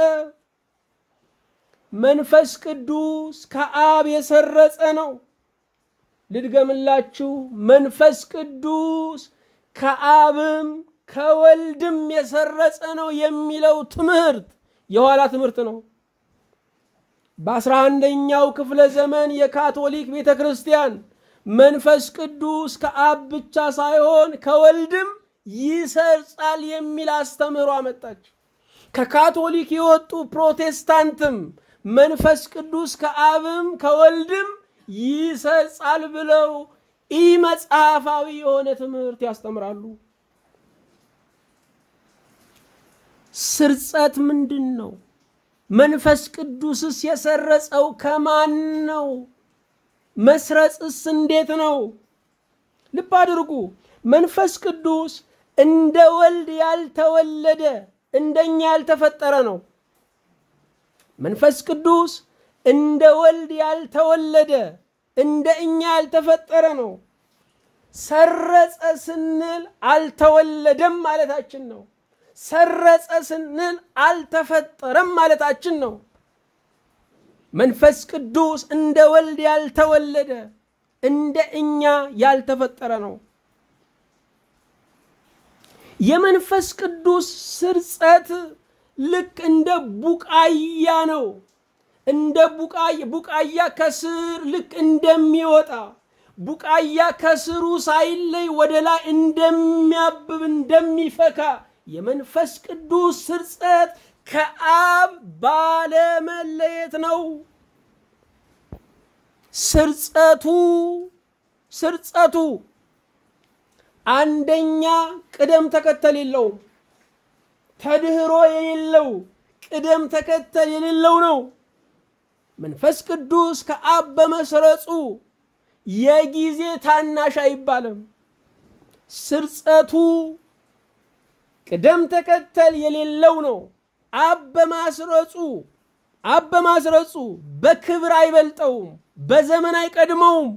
መንፈስ ቅዱስ ከአብ የሰረጸ ነው። ልድገምላችሁ። መንፈስ ቅዱስ ከአብም ከወልድም የሰረጸ ነው የሚለው ትምህርት የኋላ ትምህርት ነው። በአስራ አንደኛው ክፍለ ዘመን የካቶሊክ ቤተ ክርስቲያን መንፈስ ቅዱስ ከአብ ብቻ ሳይሆን ከወልድም ይሰርጻል የሚል አስተምህሮ አመጣች። ከካቶሊክ የወጡ ፕሮቴስታንትም መንፈስ ቅዱስ ከአብም ከወልድም ይሰርጻል ብለው ኢ መጽሐፋዊ የሆነ ትምህርት ያስተምራሉ። ስርጸት ምንድን ነው? መንፈስ ቅዱስስ የሰረጸው ከማን ነው? መስረጽስ እንዴት ነው? ልብ አድርጉ። መንፈስ ቅዱስ እንደ ወልድ ያልተወለደ እንደኛ ያልተፈጠረ ነው። መንፈስ ቅዱስ እንደ ወልድ ያልተወለደ እንደ እኛ ያልተፈጠረ ነው። ሰረጸ ስንል አልተወለደም ማለታችን ነው። ሰረጸ ስንል አልተፈጠረም ማለታችን ነው። መንፈስ ቅዱስ እንደ ወልድ ያልተወለደ እንደ እኛ ያልተፈጠረ ነው። የመንፈስ ቅዱስ ስርጸት ልክ እንደ ቡቃያ ነው። እንደ ቡቃያ ቡቃያ ከስር ልክ እንደሚወጣ ቡቃያ ከስሩ ሳይለይ ወደ ላይ እንደሚያብብ እንደሚፈካ የመንፈስ ቅዱስ ስርጸት ከአብ ባለመለየት ነው። ስርጸቱ ስርጸቱ አንደኛ ቅደም ተከተል የለውም። ተድህሮ የሌለው ቅደም ተከተል የሌለው ነው። መንፈስ ቅዱስ ከአብ በመስረጹ የጊዜ ታናሽ አይባልም። ስርጸቱ ቅደም ተከተል የሌለው ነው። አብ በማስረጹ አብ በማስረጹ በክብር አይበልጠውም፣ በዘመን አይቀድመውም።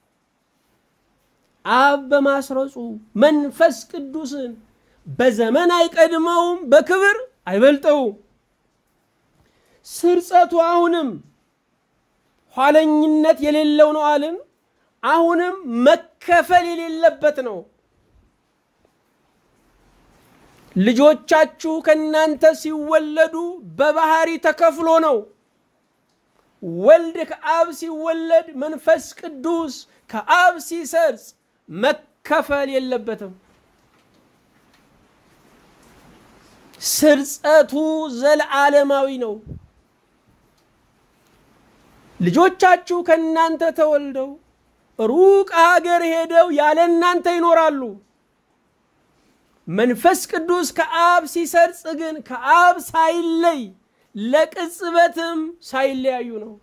አብ በማስረጹ መንፈስ ቅዱስን በዘመን አይቀድመውም፣ በክብር አይበልጠውም። ስርጸቱ አሁንም ኋለኝነት የሌለው ነው አልን። አሁንም መከፈል የሌለበት ነው። ልጆቻችሁ ከእናንተ ሲወለዱ በባህሪ ተከፍሎ ነው። ወልድ ከአብ ሲወለድ፣ መንፈስ ቅዱስ ከአብ ሲሰርጽ መከፈል የለበትም። ስርጸቱ ዘለዓለማዊ ነው። ልጆቻችሁ ከእናንተ ተወልደው ሩቅ ሀገር ሄደው ያለ እናንተ ይኖራሉ። መንፈስ ቅዱስ ከአብ ሲሰርጽ ግን ከአብ ሳይለይ ለቅጽበትም ሳይለያዩ ነው።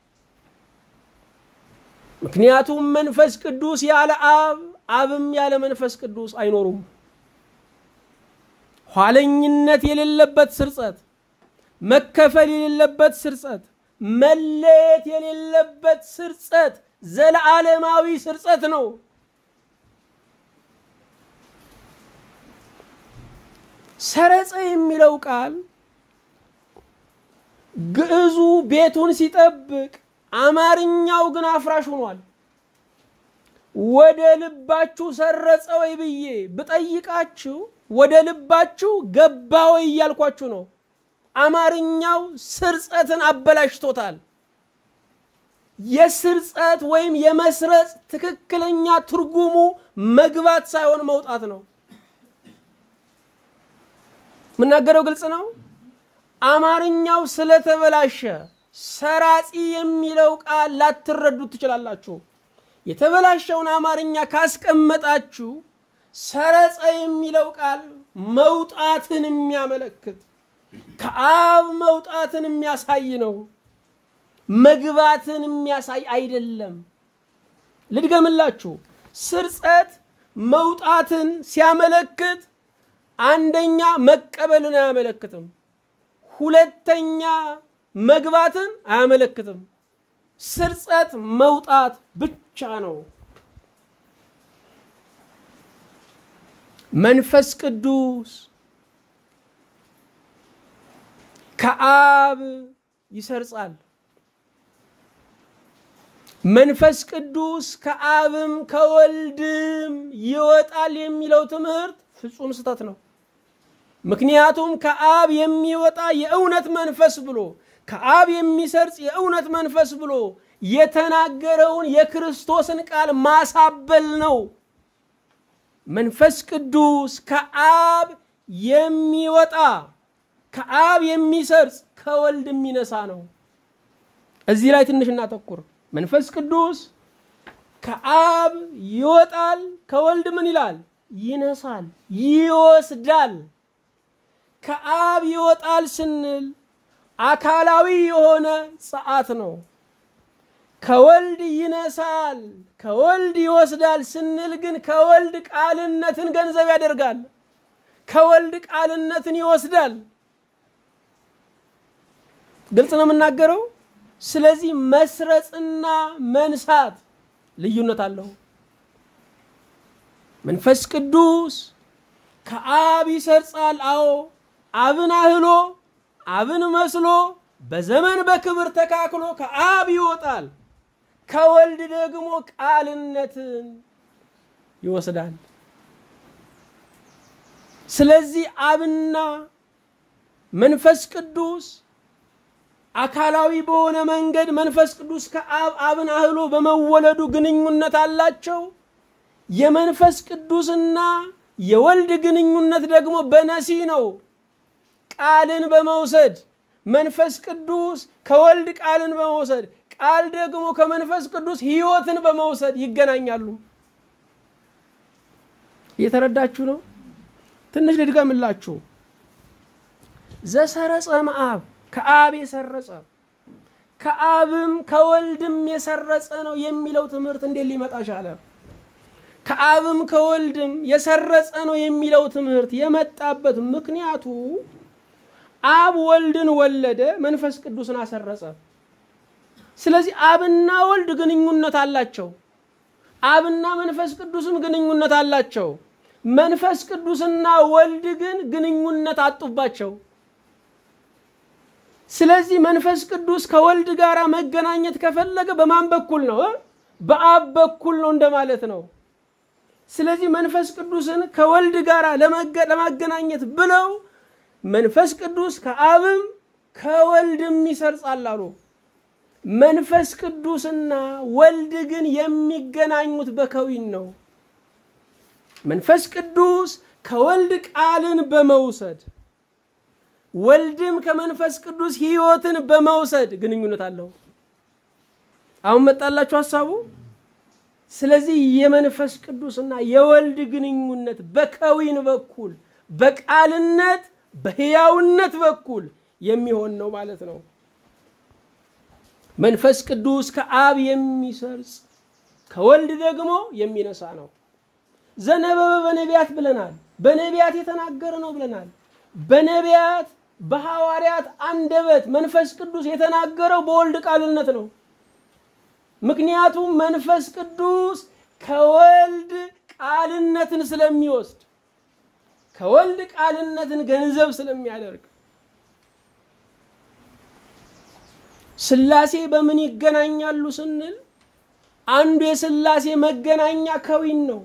ምክንያቱም መንፈስ ቅዱስ ያለ አብ፣ አብም ያለ መንፈስ ቅዱስ አይኖሩም። ኋለኝነት የሌለበት ስርጸት፣ መከፈል የሌለበት ስርጸት፣ መለየት የሌለበት ስርጸት ዘለዓለማዊ ስርጸት ነው። ሰረጸ የሚለው ቃል ግዕዙ ቤቱን ሲጠብቅ አማርኛው ግን አፍራሽ ሆኗል። ወደ ልባችሁ ሰረጸ ወይ ብዬ ብጠይቃችሁ ወደ ልባችሁ ገባ ወይ እያልኳችሁ ነው። አማርኛው ስርጸትን አበላሽቶታል። የስርጸት ወይም የመስረጽ ትክክለኛ ትርጉሙ መግባት ሳይሆን መውጣት ነው። የምናገረው ግልጽ ነው። አማርኛው ስለተበላሸ ሰራጺ የሚለው ቃል ላትረዱት ትችላላችሁ። የተበላሸውን አማርኛ ካስቀመጣችሁ ሰረጸ የሚለው ቃል መውጣትን የሚያመለክት ከአብ መውጣትን የሚያሳይ ነው። መግባትን የሚያሳይ አይደለም። ልድገምላችሁ። ስርጸት መውጣትን ሲያመለክት አንደኛ መቀበልን አያመለክትም። ሁለተኛ መግባትን አያመለክትም። ስርጸት መውጣት ብቻ ነው። መንፈስ ቅዱስ ከአብ ይሰርጻል። መንፈስ ቅዱስ ከአብም ከወልድም ይወጣል የሚለው ትምህርት ፍጹም ስህተት ነው። ምክንያቱም ከአብ የሚወጣ የእውነት መንፈስ ብሎ ከአብ የሚሰርጽ የእውነት መንፈስ ብሎ የተናገረውን የክርስቶስን ቃል ማሳበል ነው። መንፈስ ቅዱስ ከአብ የሚወጣ ከአብ የሚሰርጽ ከወልድ የሚነሳ ነው። እዚህ ላይ ትንሽ እናተኩር። መንፈስ ቅዱስ ከአብ ይወጣል፣ ከወልድ ምን ይላል? ይነሳል፣ ይወስዳል። ከአብ ይወጣል ስንል አካላዊ የሆነ ጸአት ነው። ከወልድ ይነሳል፣ ከወልድ ይወስዳል ስንል ግን ከወልድ ቃልነትን ገንዘብ ያደርጋል። ከወልድ ቃልነትን ይወስዳል። ግልጽ ነው የምናገረው። ስለዚህ መስረጽና መንሳት ልዩነት አለው። መንፈስ ቅዱስ ከአብ ይሰርጻል። አዎ አብን አህሎ አብን መስሎ በዘመን በክብር ተካክሎ ከአብ ይወጣል። ከወልድ ደግሞ ቃልነትን ይወስዳል። ስለዚህ አብና መንፈስ ቅዱስ አካላዊ በሆነ መንገድ መንፈስ ቅዱስ ከአብ አብን አህሎ በመወለዱ ግንኙነት አላቸው። የመንፈስ ቅዱስና የወልድ ግንኙነት ደግሞ በነሲ ነው። ቃልን በመውሰድ መንፈስ ቅዱስ ከወልድ ቃልን በመውሰድ ቃል ደግሞ ከመንፈስ ቅዱስ ሕይወትን በመውሰድ ይገናኛሉ። እየተረዳችሁ ነው? ትንሽ ልድገምላችሁ። ዘሰረጸ እምአብ ከአብ የሰረጸ ከአብም ከወልድም የሰረጸ ነው የሚለው ትምህርት እንዴት ሊመጣ ቻለ? ከአብም ከወልድም የሰረጸ ነው የሚለው ትምህርት የመጣበት ምክንያቱ አብ ወልድን ወለደ፣ መንፈስ ቅዱስን አሰረጸ። ስለዚህ አብና ወልድ ግንኙነት አላቸው። አብና መንፈስ ቅዱስም ግንኙነት አላቸው። መንፈስ ቅዱስና ወልድ ግን ግንኙነት አጡባቸው። ስለዚህ መንፈስ ቅዱስ ከወልድ ጋር መገናኘት ከፈለገ በማን በኩል ነው? በአብ በኩል ነው እንደማለት ነው። ስለዚህ መንፈስ ቅዱስን ከወልድ ጋር ለማገናኘት ብለው መንፈስ ቅዱስ ከአብም ከወልድም ይሰርጻል አሉ። መንፈስ ቅዱስና ወልድ ግን የሚገናኙት በከዊን ነው። መንፈስ ቅዱስ ከወልድ ቃልን በመውሰድ ወልድም ከመንፈስ ቅዱስ ሕይወትን በመውሰድ ግንኙነት አለው። አሁን መጣላችሁ ሀሳቡ። ስለዚህ የመንፈስ ቅዱስና የወልድ ግንኙነት በከዊን በኩል በቃልነት በሕያውነት በኩል የሚሆን ነው ማለት ነው። መንፈስ ቅዱስ ከአብ የሚሰርጽ ከወልድ ደግሞ የሚነሳ ነው። ዘነበበ በነቢያት ብለናል። በነቢያት የተናገረ ነው ብለናል። በነቢያት በሐዋርያት አንደበት መንፈስ ቅዱስ የተናገረው በወልድ ቃልነት ነው። ምክንያቱም መንፈስ ቅዱስ ከወልድ ቃልነትን ስለሚወስድ ከወልድ ቃልነትን ገንዘብ ስለሚያደርግ ሥላሴ በምን ይገናኛሉ ስንል አንዱ የሥላሴ መገናኛ ከዊን ነው።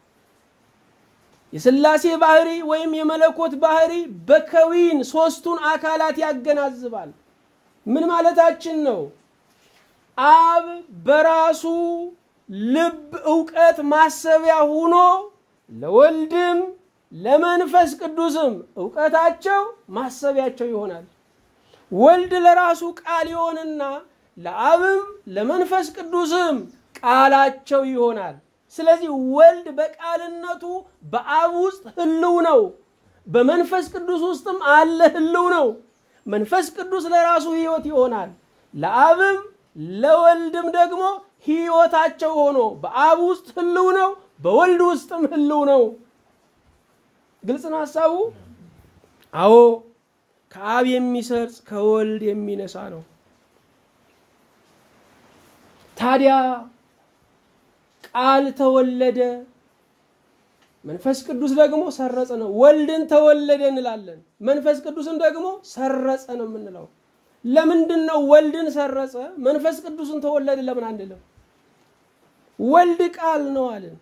የሥላሴ ባህሪ ወይም የመለኮት ባህሪ በከዊን ሦስቱን አካላት ያገናዝባል። ምን ማለታችን ነው? አብ በራሱ ልብ እውቀት ማሰቢያ ሆኖ ለወልድም ለመንፈስ ቅዱስም እውቀታቸው ማሰቢያቸው ይሆናል። ወልድ ለራሱ ቃል ይሆንና ለአብም ለመንፈስ ቅዱስም ቃላቸው ይሆናል። ስለዚህ ወልድ በቃልነቱ በአብ ውስጥ ህልው ነው፣ በመንፈስ ቅዱስ ውስጥም አለ ህልው ነው። መንፈስ ቅዱስ ለራሱ ህይወት ይሆናል፣ ለአብም ለወልድም ደግሞ ህይወታቸው ሆኖ በአብ ውስጥ ህልው ነው፣ በወልድ ውስጥም ህልው ነው። ግልጽ ነው ሀሳቡ? አዎ ከአብ የሚሰርጽ ከወልድ የሚነሳ ነው። ታዲያ ቃል ተወለደ፣ መንፈስ ቅዱስ ደግሞ ሰረጸ ነው። ወልድን ተወለደ እንላለን፣ መንፈስ ቅዱስን ደግሞ ሰረጸ ነው የምንለው። ለምንድን ነው ወልድን ሰረጸ መንፈስ ቅዱስን ተወለደ ለምን አንልም? ወልድ ቃል ነው አለን።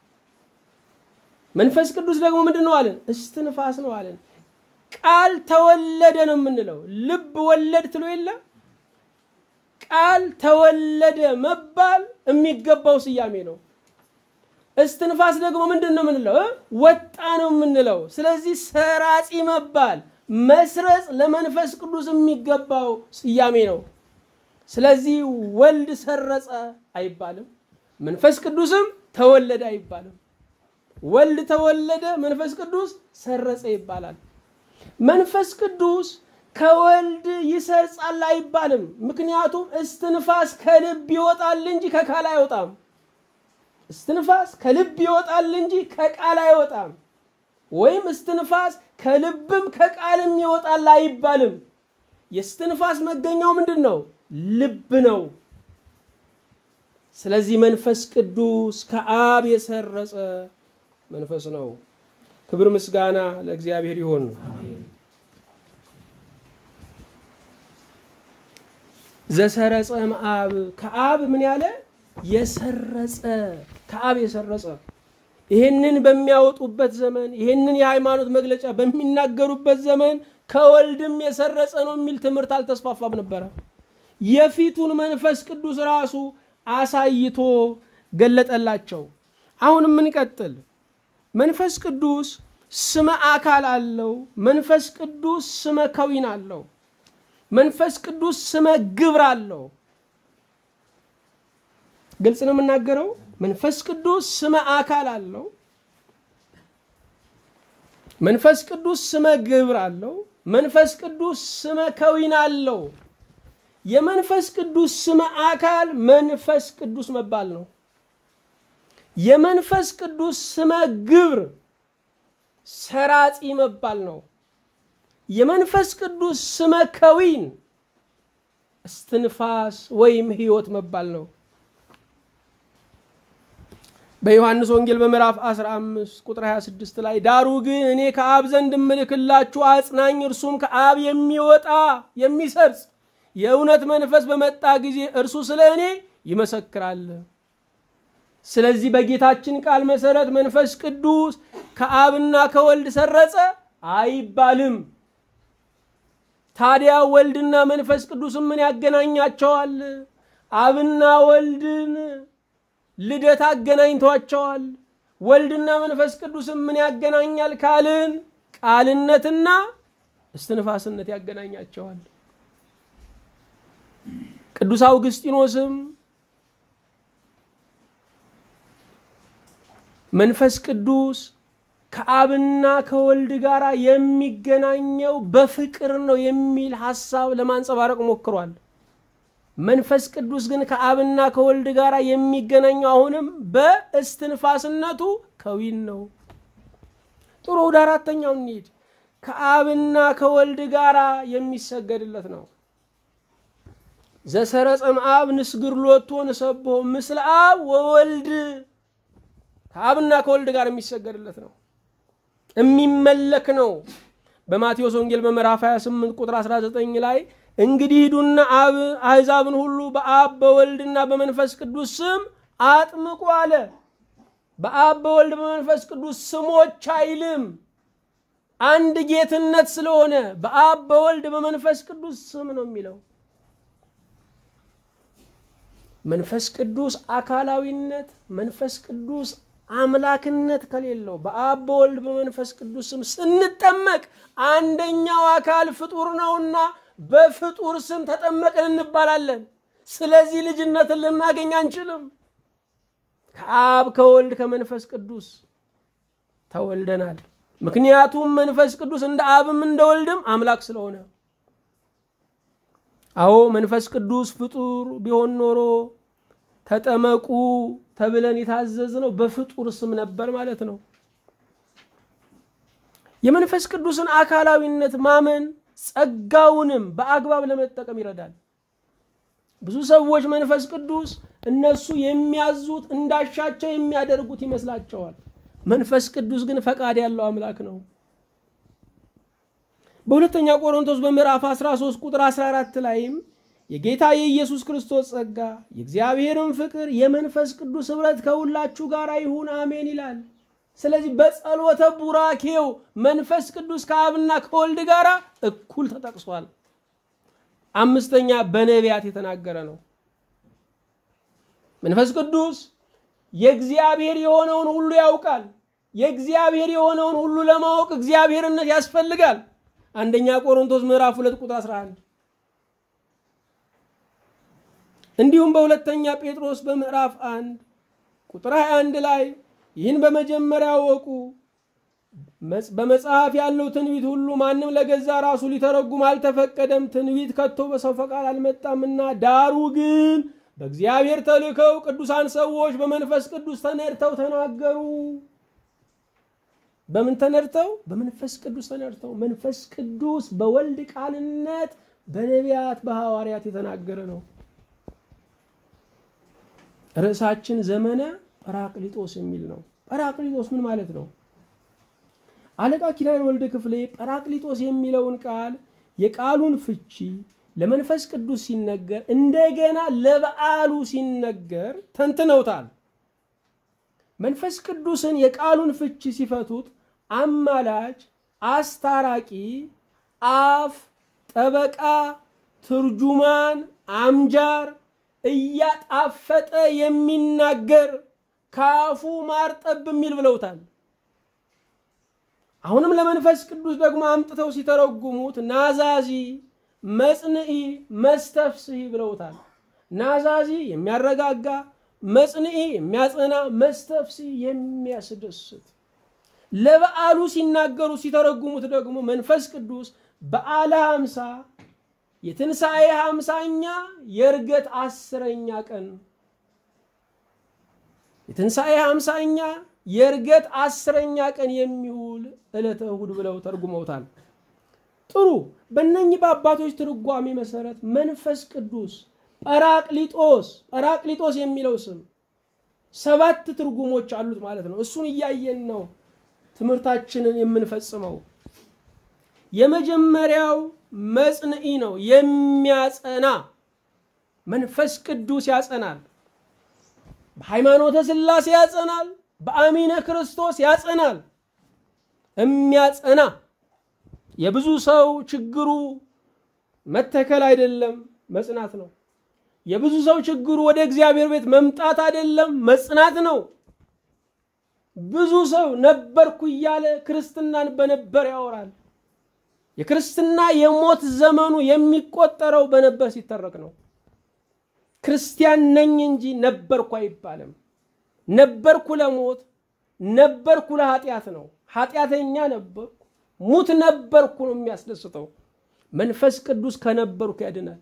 መንፈስ ቅዱስ ደግሞ ምንድን ነው አለን? እስትንፋስ ነው አለን። ቃል ተወለደ ነው የምንለው። ልብ ወለድ ትሎ የለ ቃል ተወለደ መባል የሚገባው ስያሜ ነው። እስትንፋስ ደግሞ ምንድን ነው የምንለው? ወጣ ነው የምንለው። ስለዚህ ሰራጺ መባል መስረጽ ለመንፈስ ቅዱስ የሚገባው ስያሜ ነው። ስለዚህ ወልድ ሰረጸ አይባልም፣ መንፈስ ቅዱስም ተወለደ አይባልም። ወልድ ተወለደ፣ መንፈስ ቅዱስ ሰረጸ ይባላል። መንፈስ ቅዱስ ከወልድ ይሰርጻል አይባልም። ምክንያቱም እስትንፋስ ከልብ ይወጣል እንጂ ከቃል አይወጣም። እስትንፋስ ከልብ ይወጣል እንጂ ከቃል አይወጣም። ወይም እስትንፋስ ከልብም ከቃልም ይወጣል አይባልም። የእስትንፋስ መገኛው ምንድን ነው? ልብ ነው። ስለዚህ መንፈስ ቅዱስ ከአብ የሰረጸ መንፈስ ነው። ክብር ምስጋና ለእግዚአብሔር ይሁን። ዘሰረጸ እምአብ ከአብ ምን ያለ የሰረጸ ከአብ የሰረጸ ይህንን በሚያወጡበት ዘመን ይህንን የሃይማኖት መግለጫ በሚናገሩበት ዘመን ከወልድም የሰረጸ ነው የሚል ትምህርት አልተስፋፋም ነበረ። የፊቱን መንፈስ ቅዱስ ራሱ አሳይቶ ገለጠላቸው። አሁን የምንቀጥል መንፈስ ቅዱስ ስመ አካል አለው። መንፈስ ቅዱስ ስመ ከዊን አለው። መንፈስ ቅዱስ ስመ ግብር አለው። ግልጽ ነው የምናገረው። መንፈስ ቅዱስ ስመ አካል አለው። መንፈስ ቅዱስ ስመ ግብር አለው። መንፈስ ቅዱስ ስመ ከዊን አለው። የመንፈስ ቅዱስ ስመ አካል መንፈስ ቅዱስ መባል ነው። የመንፈስ ቅዱስ ስመ ግብር ሰራጺ መባል ነው። የመንፈስ ቅዱስ ስመ ከዊን እስትንፋስ ወይም ሕይወት መባል ነው። በዮሐንስ ወንጌል በምዕራፍ 15 ቁጥር 26 ላይ ዳሩ ግን እኔ ከአብ ዘንድ እምልክላችሁ አጽናኝ እርሱም ከአብ የሚወጣ የሚሰርጽ የእውነት መንፈስ በመጣ ጊዜ እርሱ ስለ እኔ ይመሰክራል። ስለዚህ በጌታችን ቃል መሰረት መንፈስ ቅዱስ ከአብና ከወልድ ሰረጸ አይባልም። ታዲያ ወልድና መንፈስ ቅዱስን ምን ያገናኛቸዋል? አብና ወልድን ልደት አገናኝቷቸዋል። ወልድና መንፈስ ቅዱስን ምን ያገናኛል ካልን ቃልነትና እስትንፋስነት ያገናኛቸዋል። ቅዱስ አውግስጢኖስም መንፈስ ቅዱስ ከአብና ከወልድ ጋር የሚገናኘው በፍቅር ነው የሚል ሐሳብ ለማንጸባረቅ ሞክሯል። መንፈስ ቅዱስ ግን ከአብና ከወልድ ጋር የሚገናኘው አሁንም በእስትንፋስነቱ ከዊን ነው። ጥሩ፣ ወደ አራተኛው እንሂድ። ከአብና ከወልድ ጋር የሚሰገድለት ነው። ዘሰረጸም አብ ንስግር ሎቶ ንሰብሖ ምስለ አብ ወወልድ ከአብና ከወልድ ጋር የሚሰገድለት ነው፣ የሚመለክ ነው። በማቴዎስ ወንጌል በምዕራፍ 28 ቁጥር 19 ላይ እንግዲህ ሂዱና አብ አሕዛብን ሁሉ በአብ በወልድና በመንፈስ ቅዱስ ስም አጥምቁ አለ። በአብ በወልድ በመንፈስ ቅዱስ ስሞች አይልም። አንድ ጌትነት ስለሆነ በአብ በወልድ በመንፈስ ቅዱስ ስም ነው የሚለው። መንፈስ ቅዱስ አካላዊነት፣ መንፈስ ቅዱስ አምላክነት ከሌለው በአብ በወልድ በመንፈስ ቅዱስ ስም ስንጠመቅ አንደኛው አካል ፍጡር ነውና በፍጡር ስም ተጠመቅን እንባላለን። ስለዚህ ልጅነትን ልናገኝ አንችልም። ከአብ ከወልድ ከመንፈስ ቅዱስ ተወልደናል። ምክንያቱም መንፈስ ቅዱስ እንደ አብም እንደ ወልድም አምላክ ስለሆነ። አዎ መንፈስ ቅዱስ ፍጡር ቢሆን ኖሮ ተጠመቁ ተብለን የታዘዝነው በፍጡር ስም ነበር ማለት ነው። የመንፈስ ቅዱስን አካላዊነት ማመን ጸጋውንም በአግባብ ለመጠቀም ይረዳል። ብዙ ሰዎች መንፈስ ቅዱስ እነሱ የሚያዙት እንዳሻቸው የሚያደርጉት ይመስላቸዋል። መንፈስ ቅዱስ ግን ፈቃድ ያለው አምላክ ነው። በሁለተኛ ቆሮንቶስ በምዕራፍ 13 ቁጥር 14 ላይም የጌታ የኢየሱስ ክርስቶስ ጸጋ የእግዚአብሔርን ፍቅር የመንፈስ ቅዱስ ኅብረት ከሁላችሁ ጋር ይሁን አሜን ይላል። ስለዚህ በጸሎተ ቡራኬው መንፈስ ቅዱስ ከአብና ከወልድ ጋር እኩል ተጠቅሷል። አምስተኛ በነቢያት የተናገረ ነው። መንፈስ ቅዱስ የእግዚአብሔር የሆነውን ሁሉ ያውቃል። የእግዚአብሔር የሆነውን ሁሉ ለማወቅ እግዚአብሔርነት ያስፈልጋል። አንደኛ ቆሮንቶስ ምዕራፍ 2 ቁጥር 11 እንዲሁም በሁለተኛ ጴጥሮስ በምዕራፍ 1 ቁጥር 21 ላይ ይህን በመጀመሪያ ወቁ፣ በመጽሐፍ ያለው ትንቢት ሁሉ ማንም ለገዛ ራሱ ሊተረጉም አልተፈቀደም። ትንቢት ከቶ በሰው ፈቃድ አልመጣምና፣ ዳሩ ግን በእግዚአብሔር ተልከው ቅዱሳን ሰዎች በመንፈስ ቅዱስ ተነድተው ተናገሩ። በምን ተነድተው? በመንፈስ ቅዱስ ተነድተው። መንፈስ ቅዱስ በወልድ ቃልነት በነቢያት በሐዋርያት የተናገረ ነው። ርዕሳችን ዘመነ ጰራቅሊጦስ የሚል ነው። ጰራቅሊጦስ ምን ማለት ነው? አለቃ ኪዳነ ወልድ ክፍሌ ጰራቅሊጦስ የሚለውን ቃል የቃሉን ፍቺ ለመንፈስ ቅዱስ ሲነገር እንደገና ለበዓሉ ሲነገር ተንትነውታል። መንፈስ ቅዱስን የቃሉን ፍቺ ሲፈቱት አማላጅ፣ አስታራቂ፣ አፍ፣ ጠበቃ፣ ትርጁማን፣ አምጃር፣ እያጣፈጠ የሚናገር ከአፉ ማር ጠብ የሚል ብለውታል። አሁንም ለመንፈስ ቅዱስ ደግሞ አምጥተው ሲተረጉሙት ናዛዚ፣ መጽንዒ፣ መስተፍስሒ ብለውታል። ናዛዚ የሚያረጋጋ፣ መጽንዒ የሚያጸና፣ መስተፍስሒ የሚያስደስት። ለበዓሉ ሲናገሩ ሲተረጉሙት ደግሞ መንፈስ ቅዱስ በዓለ ሃምሳ የትንሣኤ ሃምሳኛ የእርገት አስረኛ ቀን የትንሣኤ ሃምሳኛ የእርገት አስረኛ ቀን የሚውል ዕለተ እሁድ ብለው ተርጉመውታል። ጥሩ። በእነኚህ በአባቶች ትርጓሜ መሰረት መንፈስ ቅዱስ ጰራቅሊጦስ ጰራቅሊጦስ የሚለው ስም ሰባት ትርጉሞች አሉት ማለት ነው። እሱን እያየን ነው ትምህርታችንን የምንፈጽመው። የመጀመሪያው መጽንዒ ነው፣ የሚያጸና መንፈስ ቅዱስ ያጸናል። በሃይማኖተ ሥላሴ ያጸናል። በአሚነ ክርስቶስ ያጸናል። የሚያጸና የብዙ ሰው ችግሩ መተከል አይደለም፣ መጽናት ነው። የብዙ ሰው ችግሩ ወደ እግዚአብሔር ቤት መምጣት አይደለም፣ መጽናት ነው። ብዙ ሰው ነበርኩ እያለ ክርስትናን በነበር ያወራል። የክርስትና የሞት ዘመኑ የሚቆጠረው በነበር ሲተረክ ነው። ክርስቲያን ነኝ እንጂ ነበርኩ አይባልም። ነበርኩ ለሞት ነበርኩ ለኃጢአት ነው። ኃጢአተኛ ነበርኩ፣ ሙት ነበርኩ ነው የሚያስደስተው። መንፈስ ቅዱስ ከነበርኩ ያድናል።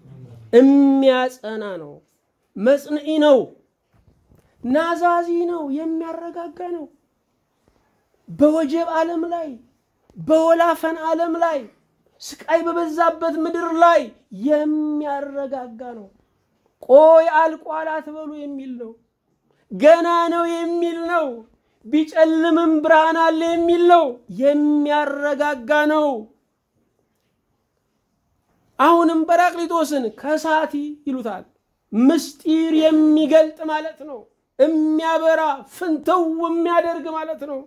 የሚያጸና ነው፣ መጽንዒ ነው፣ ናዛዚ ነው፣ የሚያረጋጋ ነው። በወጀብ ዓለም ላይ በወላፈን ዓለም ላይ ስቃይ በበዛበት ምድር ላይ የሚያረጋጋ ነው። ቆይ አልቋል አትበሉ የሚል ነው። ገና ነው የሚል ነው። ቢጨልምም ብርሃን አለ የሚል ነው። የሚያረጋጋ ነው። አሁንም ጰራቅሊጦስን ከሳቲ ይሉታል። ምስጢር የሚገልጥ ማለት ነው። የሚያበራ ፍንትው የሚያደርግ ማለት ነው።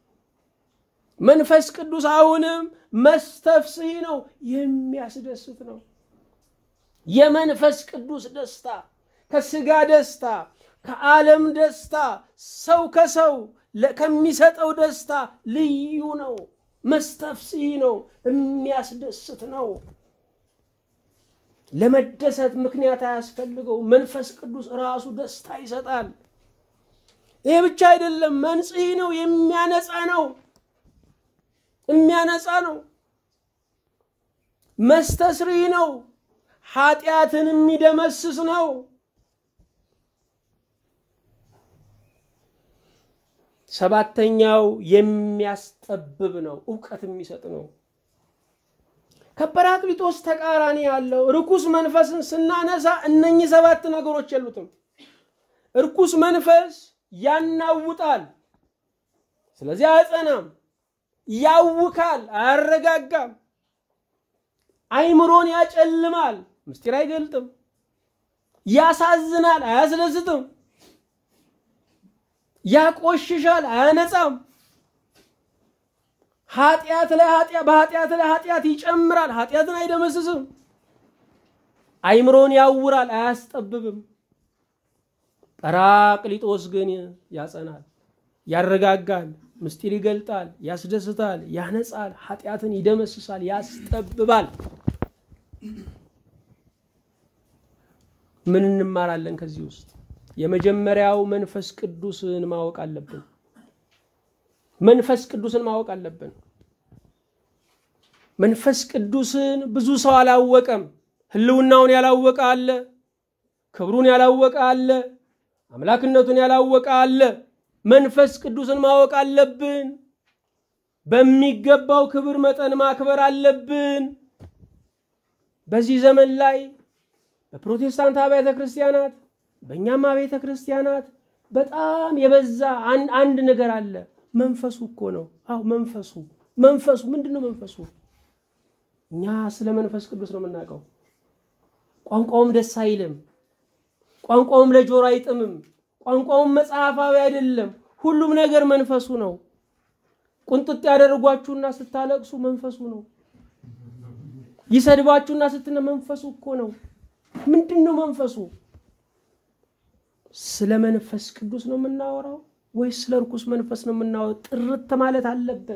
መንፈስ ቅዱስ አሁንም መስተፍስሒ ነው፣ የሚያስደስት ነው። የመንፈስ ቅዱስ ደስታ ከስጋ ደስታ ከዓለም ደስታ ሰው ከሰው ከሚሰጠው ደስታ ልዩ ነው። መስተፍስሒ ነው፣ የሚያስደስት ነው። ለመደሰት ምክንያት አያስፈልገው። መንፈስ ቅዱስ ራሱ ደስታ ይሰጣል። ይሄ ብቻ አይደለም፣ መንጽሒ ነው፣ የሚያነጻ ነው የሚያነጻ ነው። መስተስሪ ነው፣ ኃጢአትን የሚደመስስ ነው። ሰባተኛው የሚያስጠብብ ነው፣ እውቀት የሚሰጥ ነው። ከጰራቅሊጦስ ተቃራኒ ያለው ርኩስ መንፈስን ስናነሳ እነኚህ ሰባት ነገሮች የሉትም። ርኩስ መንፈስ ያናውጣል፣ ስለዚህ አያጸናም። ያውካል፣ አያረጋጋም። አይምሮን ያጨልማል፣ ምስጢር አይገልጥም። ያሳዝናል፣ አያስደስትም። ያቆሽሻል፣ አያነጻም። ኃጢአት ላይ ኃጢአት በኃጢአት ላይ ኃጢአት ይጨምራል፣ ኃጢአትን አይደመስስም። አይምሮን ያውራል፣ አያስጠብብም። ጰራቅሊጦስ ግን ያጸናል፣ ያረጋጋል፣ ምስጢር ይገልጣል፣ ያስደስታል፣ ያነጻል፣ ኃጢአትን ይደመስሳል፣ ያስጠብባል። ምን እንማራለን ከዚህ ውስጥ? የመጀመሪያው መንፈስ ቅዱስን ማወቅ አለብን። መንፈስ ቅዱስን ማወቅ አለብን። መንፈስ ቅዱስን ብዙ ሰው አላወቀም። ሕልውናውን ያላወቀ አለ። ክብሩን ያላወቀ አለ። አምላክነቱን ያላወቀ አለ። መንፈስ ቅዱስን ማወቅ አለብን። በሚገባው ክብር መጠን ማክበር አለብን። በዚህ ዘመን ላይ በፕሮቴስታንት አብያተ ክርስቲያናት በእኛም አብያተ ክርስቲያናት በጣም የበዛ አንድ ነገር አለ። መንፈሱ እኮ ነው። አዎ መንፈሱ መንፈሱ ምንድን ነው? መንፈሱ እኛ ስለ መንፈስ ቅዱስ ነው የምናውቀው። ቋንቋውም ደስ አይልም። ቋንቋውም ለጆሮ አይጥምም። ቋንቋውም መጽሐፋዊ አይደለም። ሁሉም ነገር መንፈሱ ነው። ቁንጥጥ ያደርጓችሁና ስታለቅሱ መንፈሱ ነው። ይሰድባችሁና ስትነ መንፈሱ እኮ ነው። ምንድን ነው መንፈሱ? ስለ መንፈስ ቅዱስ ነው የምናወራው ወይስ ስለ እርኩስ መንፈስ ነው የምናወራው? ጥርት ማለት አለበት።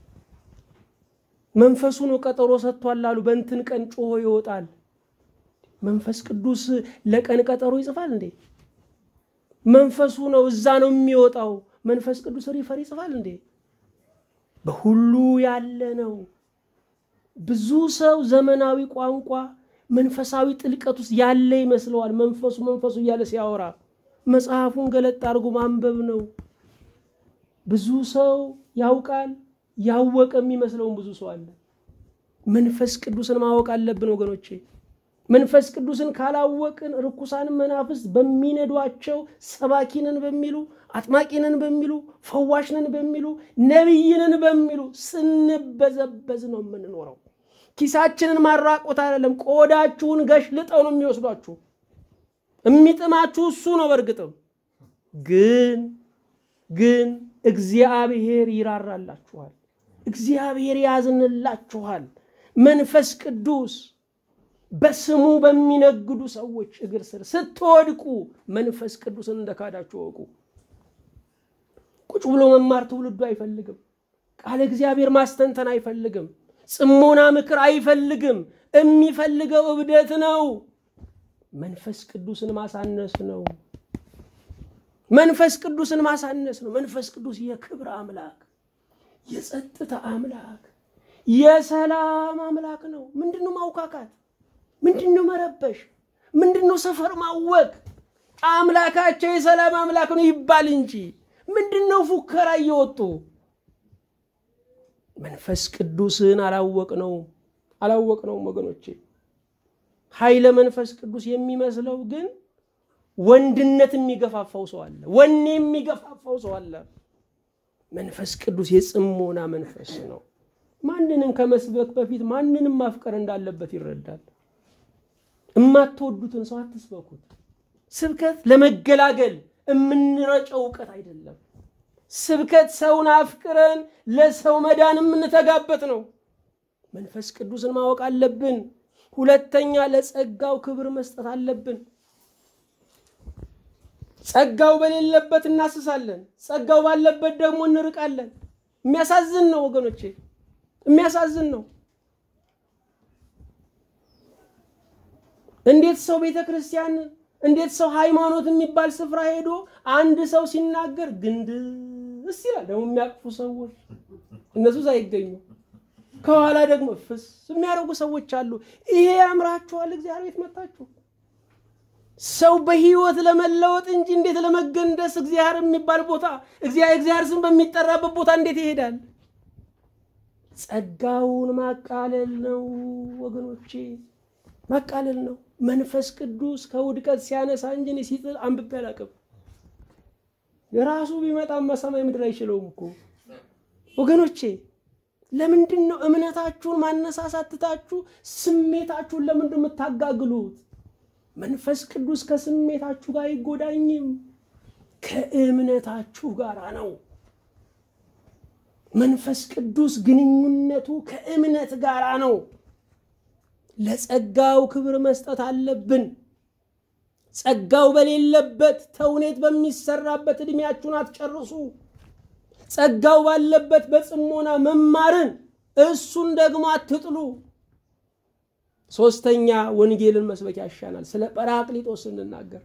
መንፈሱ ነው ቀጠሮ ሰጥቷል አሉ። በእንትን ቀን ጮሆ ይወጣል። መንፈስ ቅዱስ ለቀን ቀጠሮ ይጽፋል እንዴ? መንፈሱ ነው እዛ ነው የሚወጣው። መንፈስ ቅዱስ ሪፈር ይጽፋል እንዴ? በሁሉ ያለ ነው። ብዙ ሰው ዘመናዊ ቋንቋ መንፈሳዊ ጥልቀት ውስጥ ያለ ይመስለዋል። መንፈሱ መንፈሱ እያለ ሲያወራ መጽሐፉን ገለጥ አድርጎ ማንበብ ነው። ብዙ ሰው ያውቃል፣ ያወቀ የሚመስለውን ብዙ ሰው አለ። መንፈስ ቅዱስን ማወቅ አለብን ወገኖቼ። መንፈስ ቅዱስን ካላወቅን ርኩሳን መናፍስት በሚነዷቸው ሰባኪነን በሚሉ አጥማቂነን በሚሉ ፈዋሽነን በሚሉ ነቢይነን በሚሉ ስንበዘበዝ ነው የምንኖረው። ኪሳችንን ማራቆት አይደለም፣ ቆዳችሁን ገሽልጠው ነው የሚወስዷችሁ። የሚጥማችሁ እሱ ነው። በእርግጥም ግን ግን እግዚአብሔር ይራራላችኋል፣ እግዚአብሔር ያዝንላችኋል። መንፈስ ቅዱስ በስሙ በሚነግዱ ሰዎች እግር ስር ስትወድቁ መንፈስ ቅዱስን እንደካዳችሁ እወቁ። ቁጭ ብሎ መማር ትውልዱ አይፈልግም። ቃለ እግዚአብሔር ማስተንተን አይፈልግም። ጽሞና ምክር አይፈልግም። የሚፈልገው እብደት ነው። መንፈስ ቅዱስን ማሳነስ ነው። መንፈስ ቅዱስን ማሳነስ ነው። መንፈስ ቅዱስ የክብር አምላክ፣ የጸጥታ አምላክ፣ የሰላም አምላክ ነው። ምንድን ነው ማውካካት? ምንድን ነው መረበሽ? ምንድን ነው ሰፈር ማወቅ? አምላካቸው የሰላም አምላክ ነው ይባል እንጂ ምንድን ነው ፉከራ እየወጡ መንፈስ ቅዱስን አላወቅነውም አላወቅነውም ወገኖቼ። ኃይለ መንፈስ ቅዱስ የሚመስለው ግን ወንድነት የሚገፋፋው ሰው አለ፣ ወኔ የሚገፋፋው ሰው አለ። መንፈስ ቅዱስ የጽሞና መንፈስ ነው። ማንንም ከመስበክ በፊት ማንንም ማፍቀር እንዳለበት ይረዳል። የማትወዱትን ሰው አትስበኩት። ስብከት ለመገላገል የምንረጨው እውቀት አይደለም። ስብከት ሰውን አፍቅረን ለሰው መዳን የምንተጋበት ነው። መንፈስ ቅዱስን ማወቅ አለብን። ሁለተኛ ለጸጋው ክብር መስጠት አለብን። ጸጋው በሌለበት እናስሳለን፣ ጸጋው ባለበት ደግሞ እንርቃለን። የሚያሳዝን ነው ወገኖቼ፣ የሚያሳዝን ነው። እንዴት ሰው ቤተ ክርስቲያን እንዴት ሰው ሃይማኖት የሚባል ስፍራ ሄዶ አንድ ሰው ሲናገር ግንድስ ይላል። ደግሞ የሚያቅፉ ሰዎች እነሱ ሳይገኙ ከኋላ ደግሞ ፍስ የሚያደርጉ ሰዎች አሉ። ይሄ ያምራችኋል? እግዚአብሔር ቤት መጣችሁ። ሰው በህይወት ለመለወጥ እንጂ እንዴት ለመገንደስ እግዚአብሔር የሚባል ቦታ እግዚአብሔር ስም በሚጠራበት ቦታ እንዴት ይሄዳል? ጸጋውን ማቃለል ነው ወገኖቼ፣ ማቃለል ነው። መንፈስ ቅዱስ ከውድቀት ሲያነሳ እንጂ እኔ ሲጥል አንብቤ አላውቅም። የራሱ ቢመጣማ ሰማይ ምድር አይችለውም እኮ ወገኖቼ። ለምንድን ነው እምነታችሁን ማነሳሳት ትታችሁ ስሜታችሁን ለምንድን የምታጋግሉት? መንፈስ ቅዱስ ከስሜታችሁ ጋር አይጎዳኝም፣ ከእምነታችሁ ጋር ነው። መንፈስ ቅዱስ ግንኙነቱ ከእምነት ጋር ነው። ለጸጋው ክብር መስጠት አለብን። ጸጋው በሌለበት ተውኔት በሚሰራበት ዕድሜያችሁን አትጨርሱ። ጸጋው ባለበት በጽሞና መማርን እሱን ደግሞ አትጥሉ። ሶስተኛ ወንጌልን መስበክ ያሻናል። ስለ ጰራቅሊጦስ ስንናገር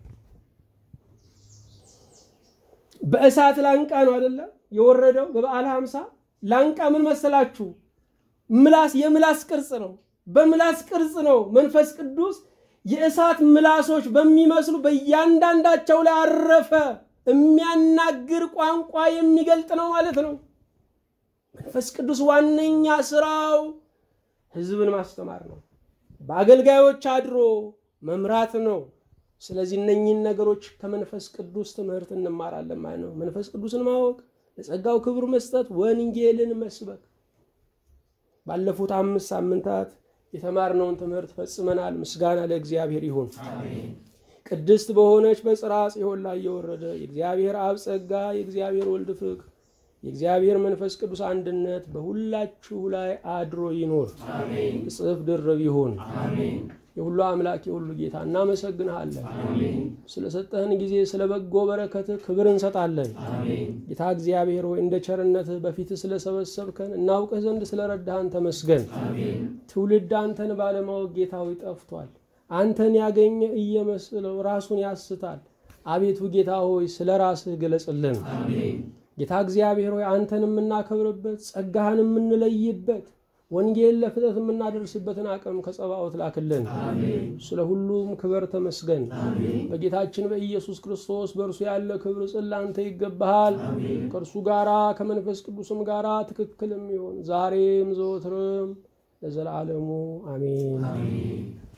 በእሳት ላንቃ ነው አደለ የወረደው በበዓለ ሀምሳ ላንቃ ምን መሰላችሁ? ምላስ የምላስ ቅርጽ ነው። በምላስ ቅርጽ ነው መንፈስ ቅዱስ የእሳት ምላሶች በሚመስሉ በእያንዳንዳቸው ላይ አረፈ። የሚያናግር ቋንቋ የሚገልጥ ነው ማለት ነው። መንፈስ ቅዱስ ዋነኛ ስራው ህዝብን ማስተማር ነው። በአገልጋዮች አድሮ መምራት ነው። ስለዚህ እነኚህን ነገሮች ከመንፈስ ቅዱስ ትምህርት እንማራለን ማለት ነው። መንፈስ ቅዱስን ማወቅ፣ ለጸጋው ክብር መስጠት፣ ወንጌልን መስበክ። ባለፉት አምስት ሳምንታት የተማርነውን ትምህርት ፈጽመናል። ምስጋና ለእግዚአብሔር ይሁን። ቅድስት በሆነች በጽርሐ ጽዮን ላይ የወረደ የእግዚአብሔር አብ ጸጋ፣ የእግዚአብሔር ወልድ ፍቅር፣ የእግዚአብሔር መንፈስ ቅዱስ አንድነት በሁላችሁ ላይ አድሮ ይኖር፣ እጽፍ ድርብ ይሁን። የሁሉ አምላክ የሁሉ ጌታ እናመሰግንሃለን። ስለሰጠህን ጊዜ ስለ በጎ በረከትህ ክብር እንሰጣለን። ጌታ እግዚአብሔር ሆይ እንደ ቸርነትህ በፊትህ ስለሰበሰብከን እናውቅህ ዘንድ ስለረዳህን ተመስገን። ትውልድ አንተን ባለማወቅ ጌታ ሆይ ጠፍቷል። አንተን ያገኘ እየመስለው ራሱን ያስታል። አቤቱ ጌታ ሆይ ስለ ራስህ ገለጽልን። ጌታ እግዚአብሔር ሆይ አንተን የምናከብርበት ጸጋህን የምንለይበት ወንጌል ለፍጥረት የምናደርስበትን አቅም ከጸባዖት ላክልን። ስለ ሁሉም ክብር ተመስገን። በጌታችን በኢየሱስ ክርስቶስ በእርሱ ያለ ክብር ጽላንተ ይገባሃል። ከእርሱ ጋራ ከመንፈስ ቅዱስም ጋራ ትክክል የሚሆን ዛሬም ዘወትርም ለዘላለሙ አሜን።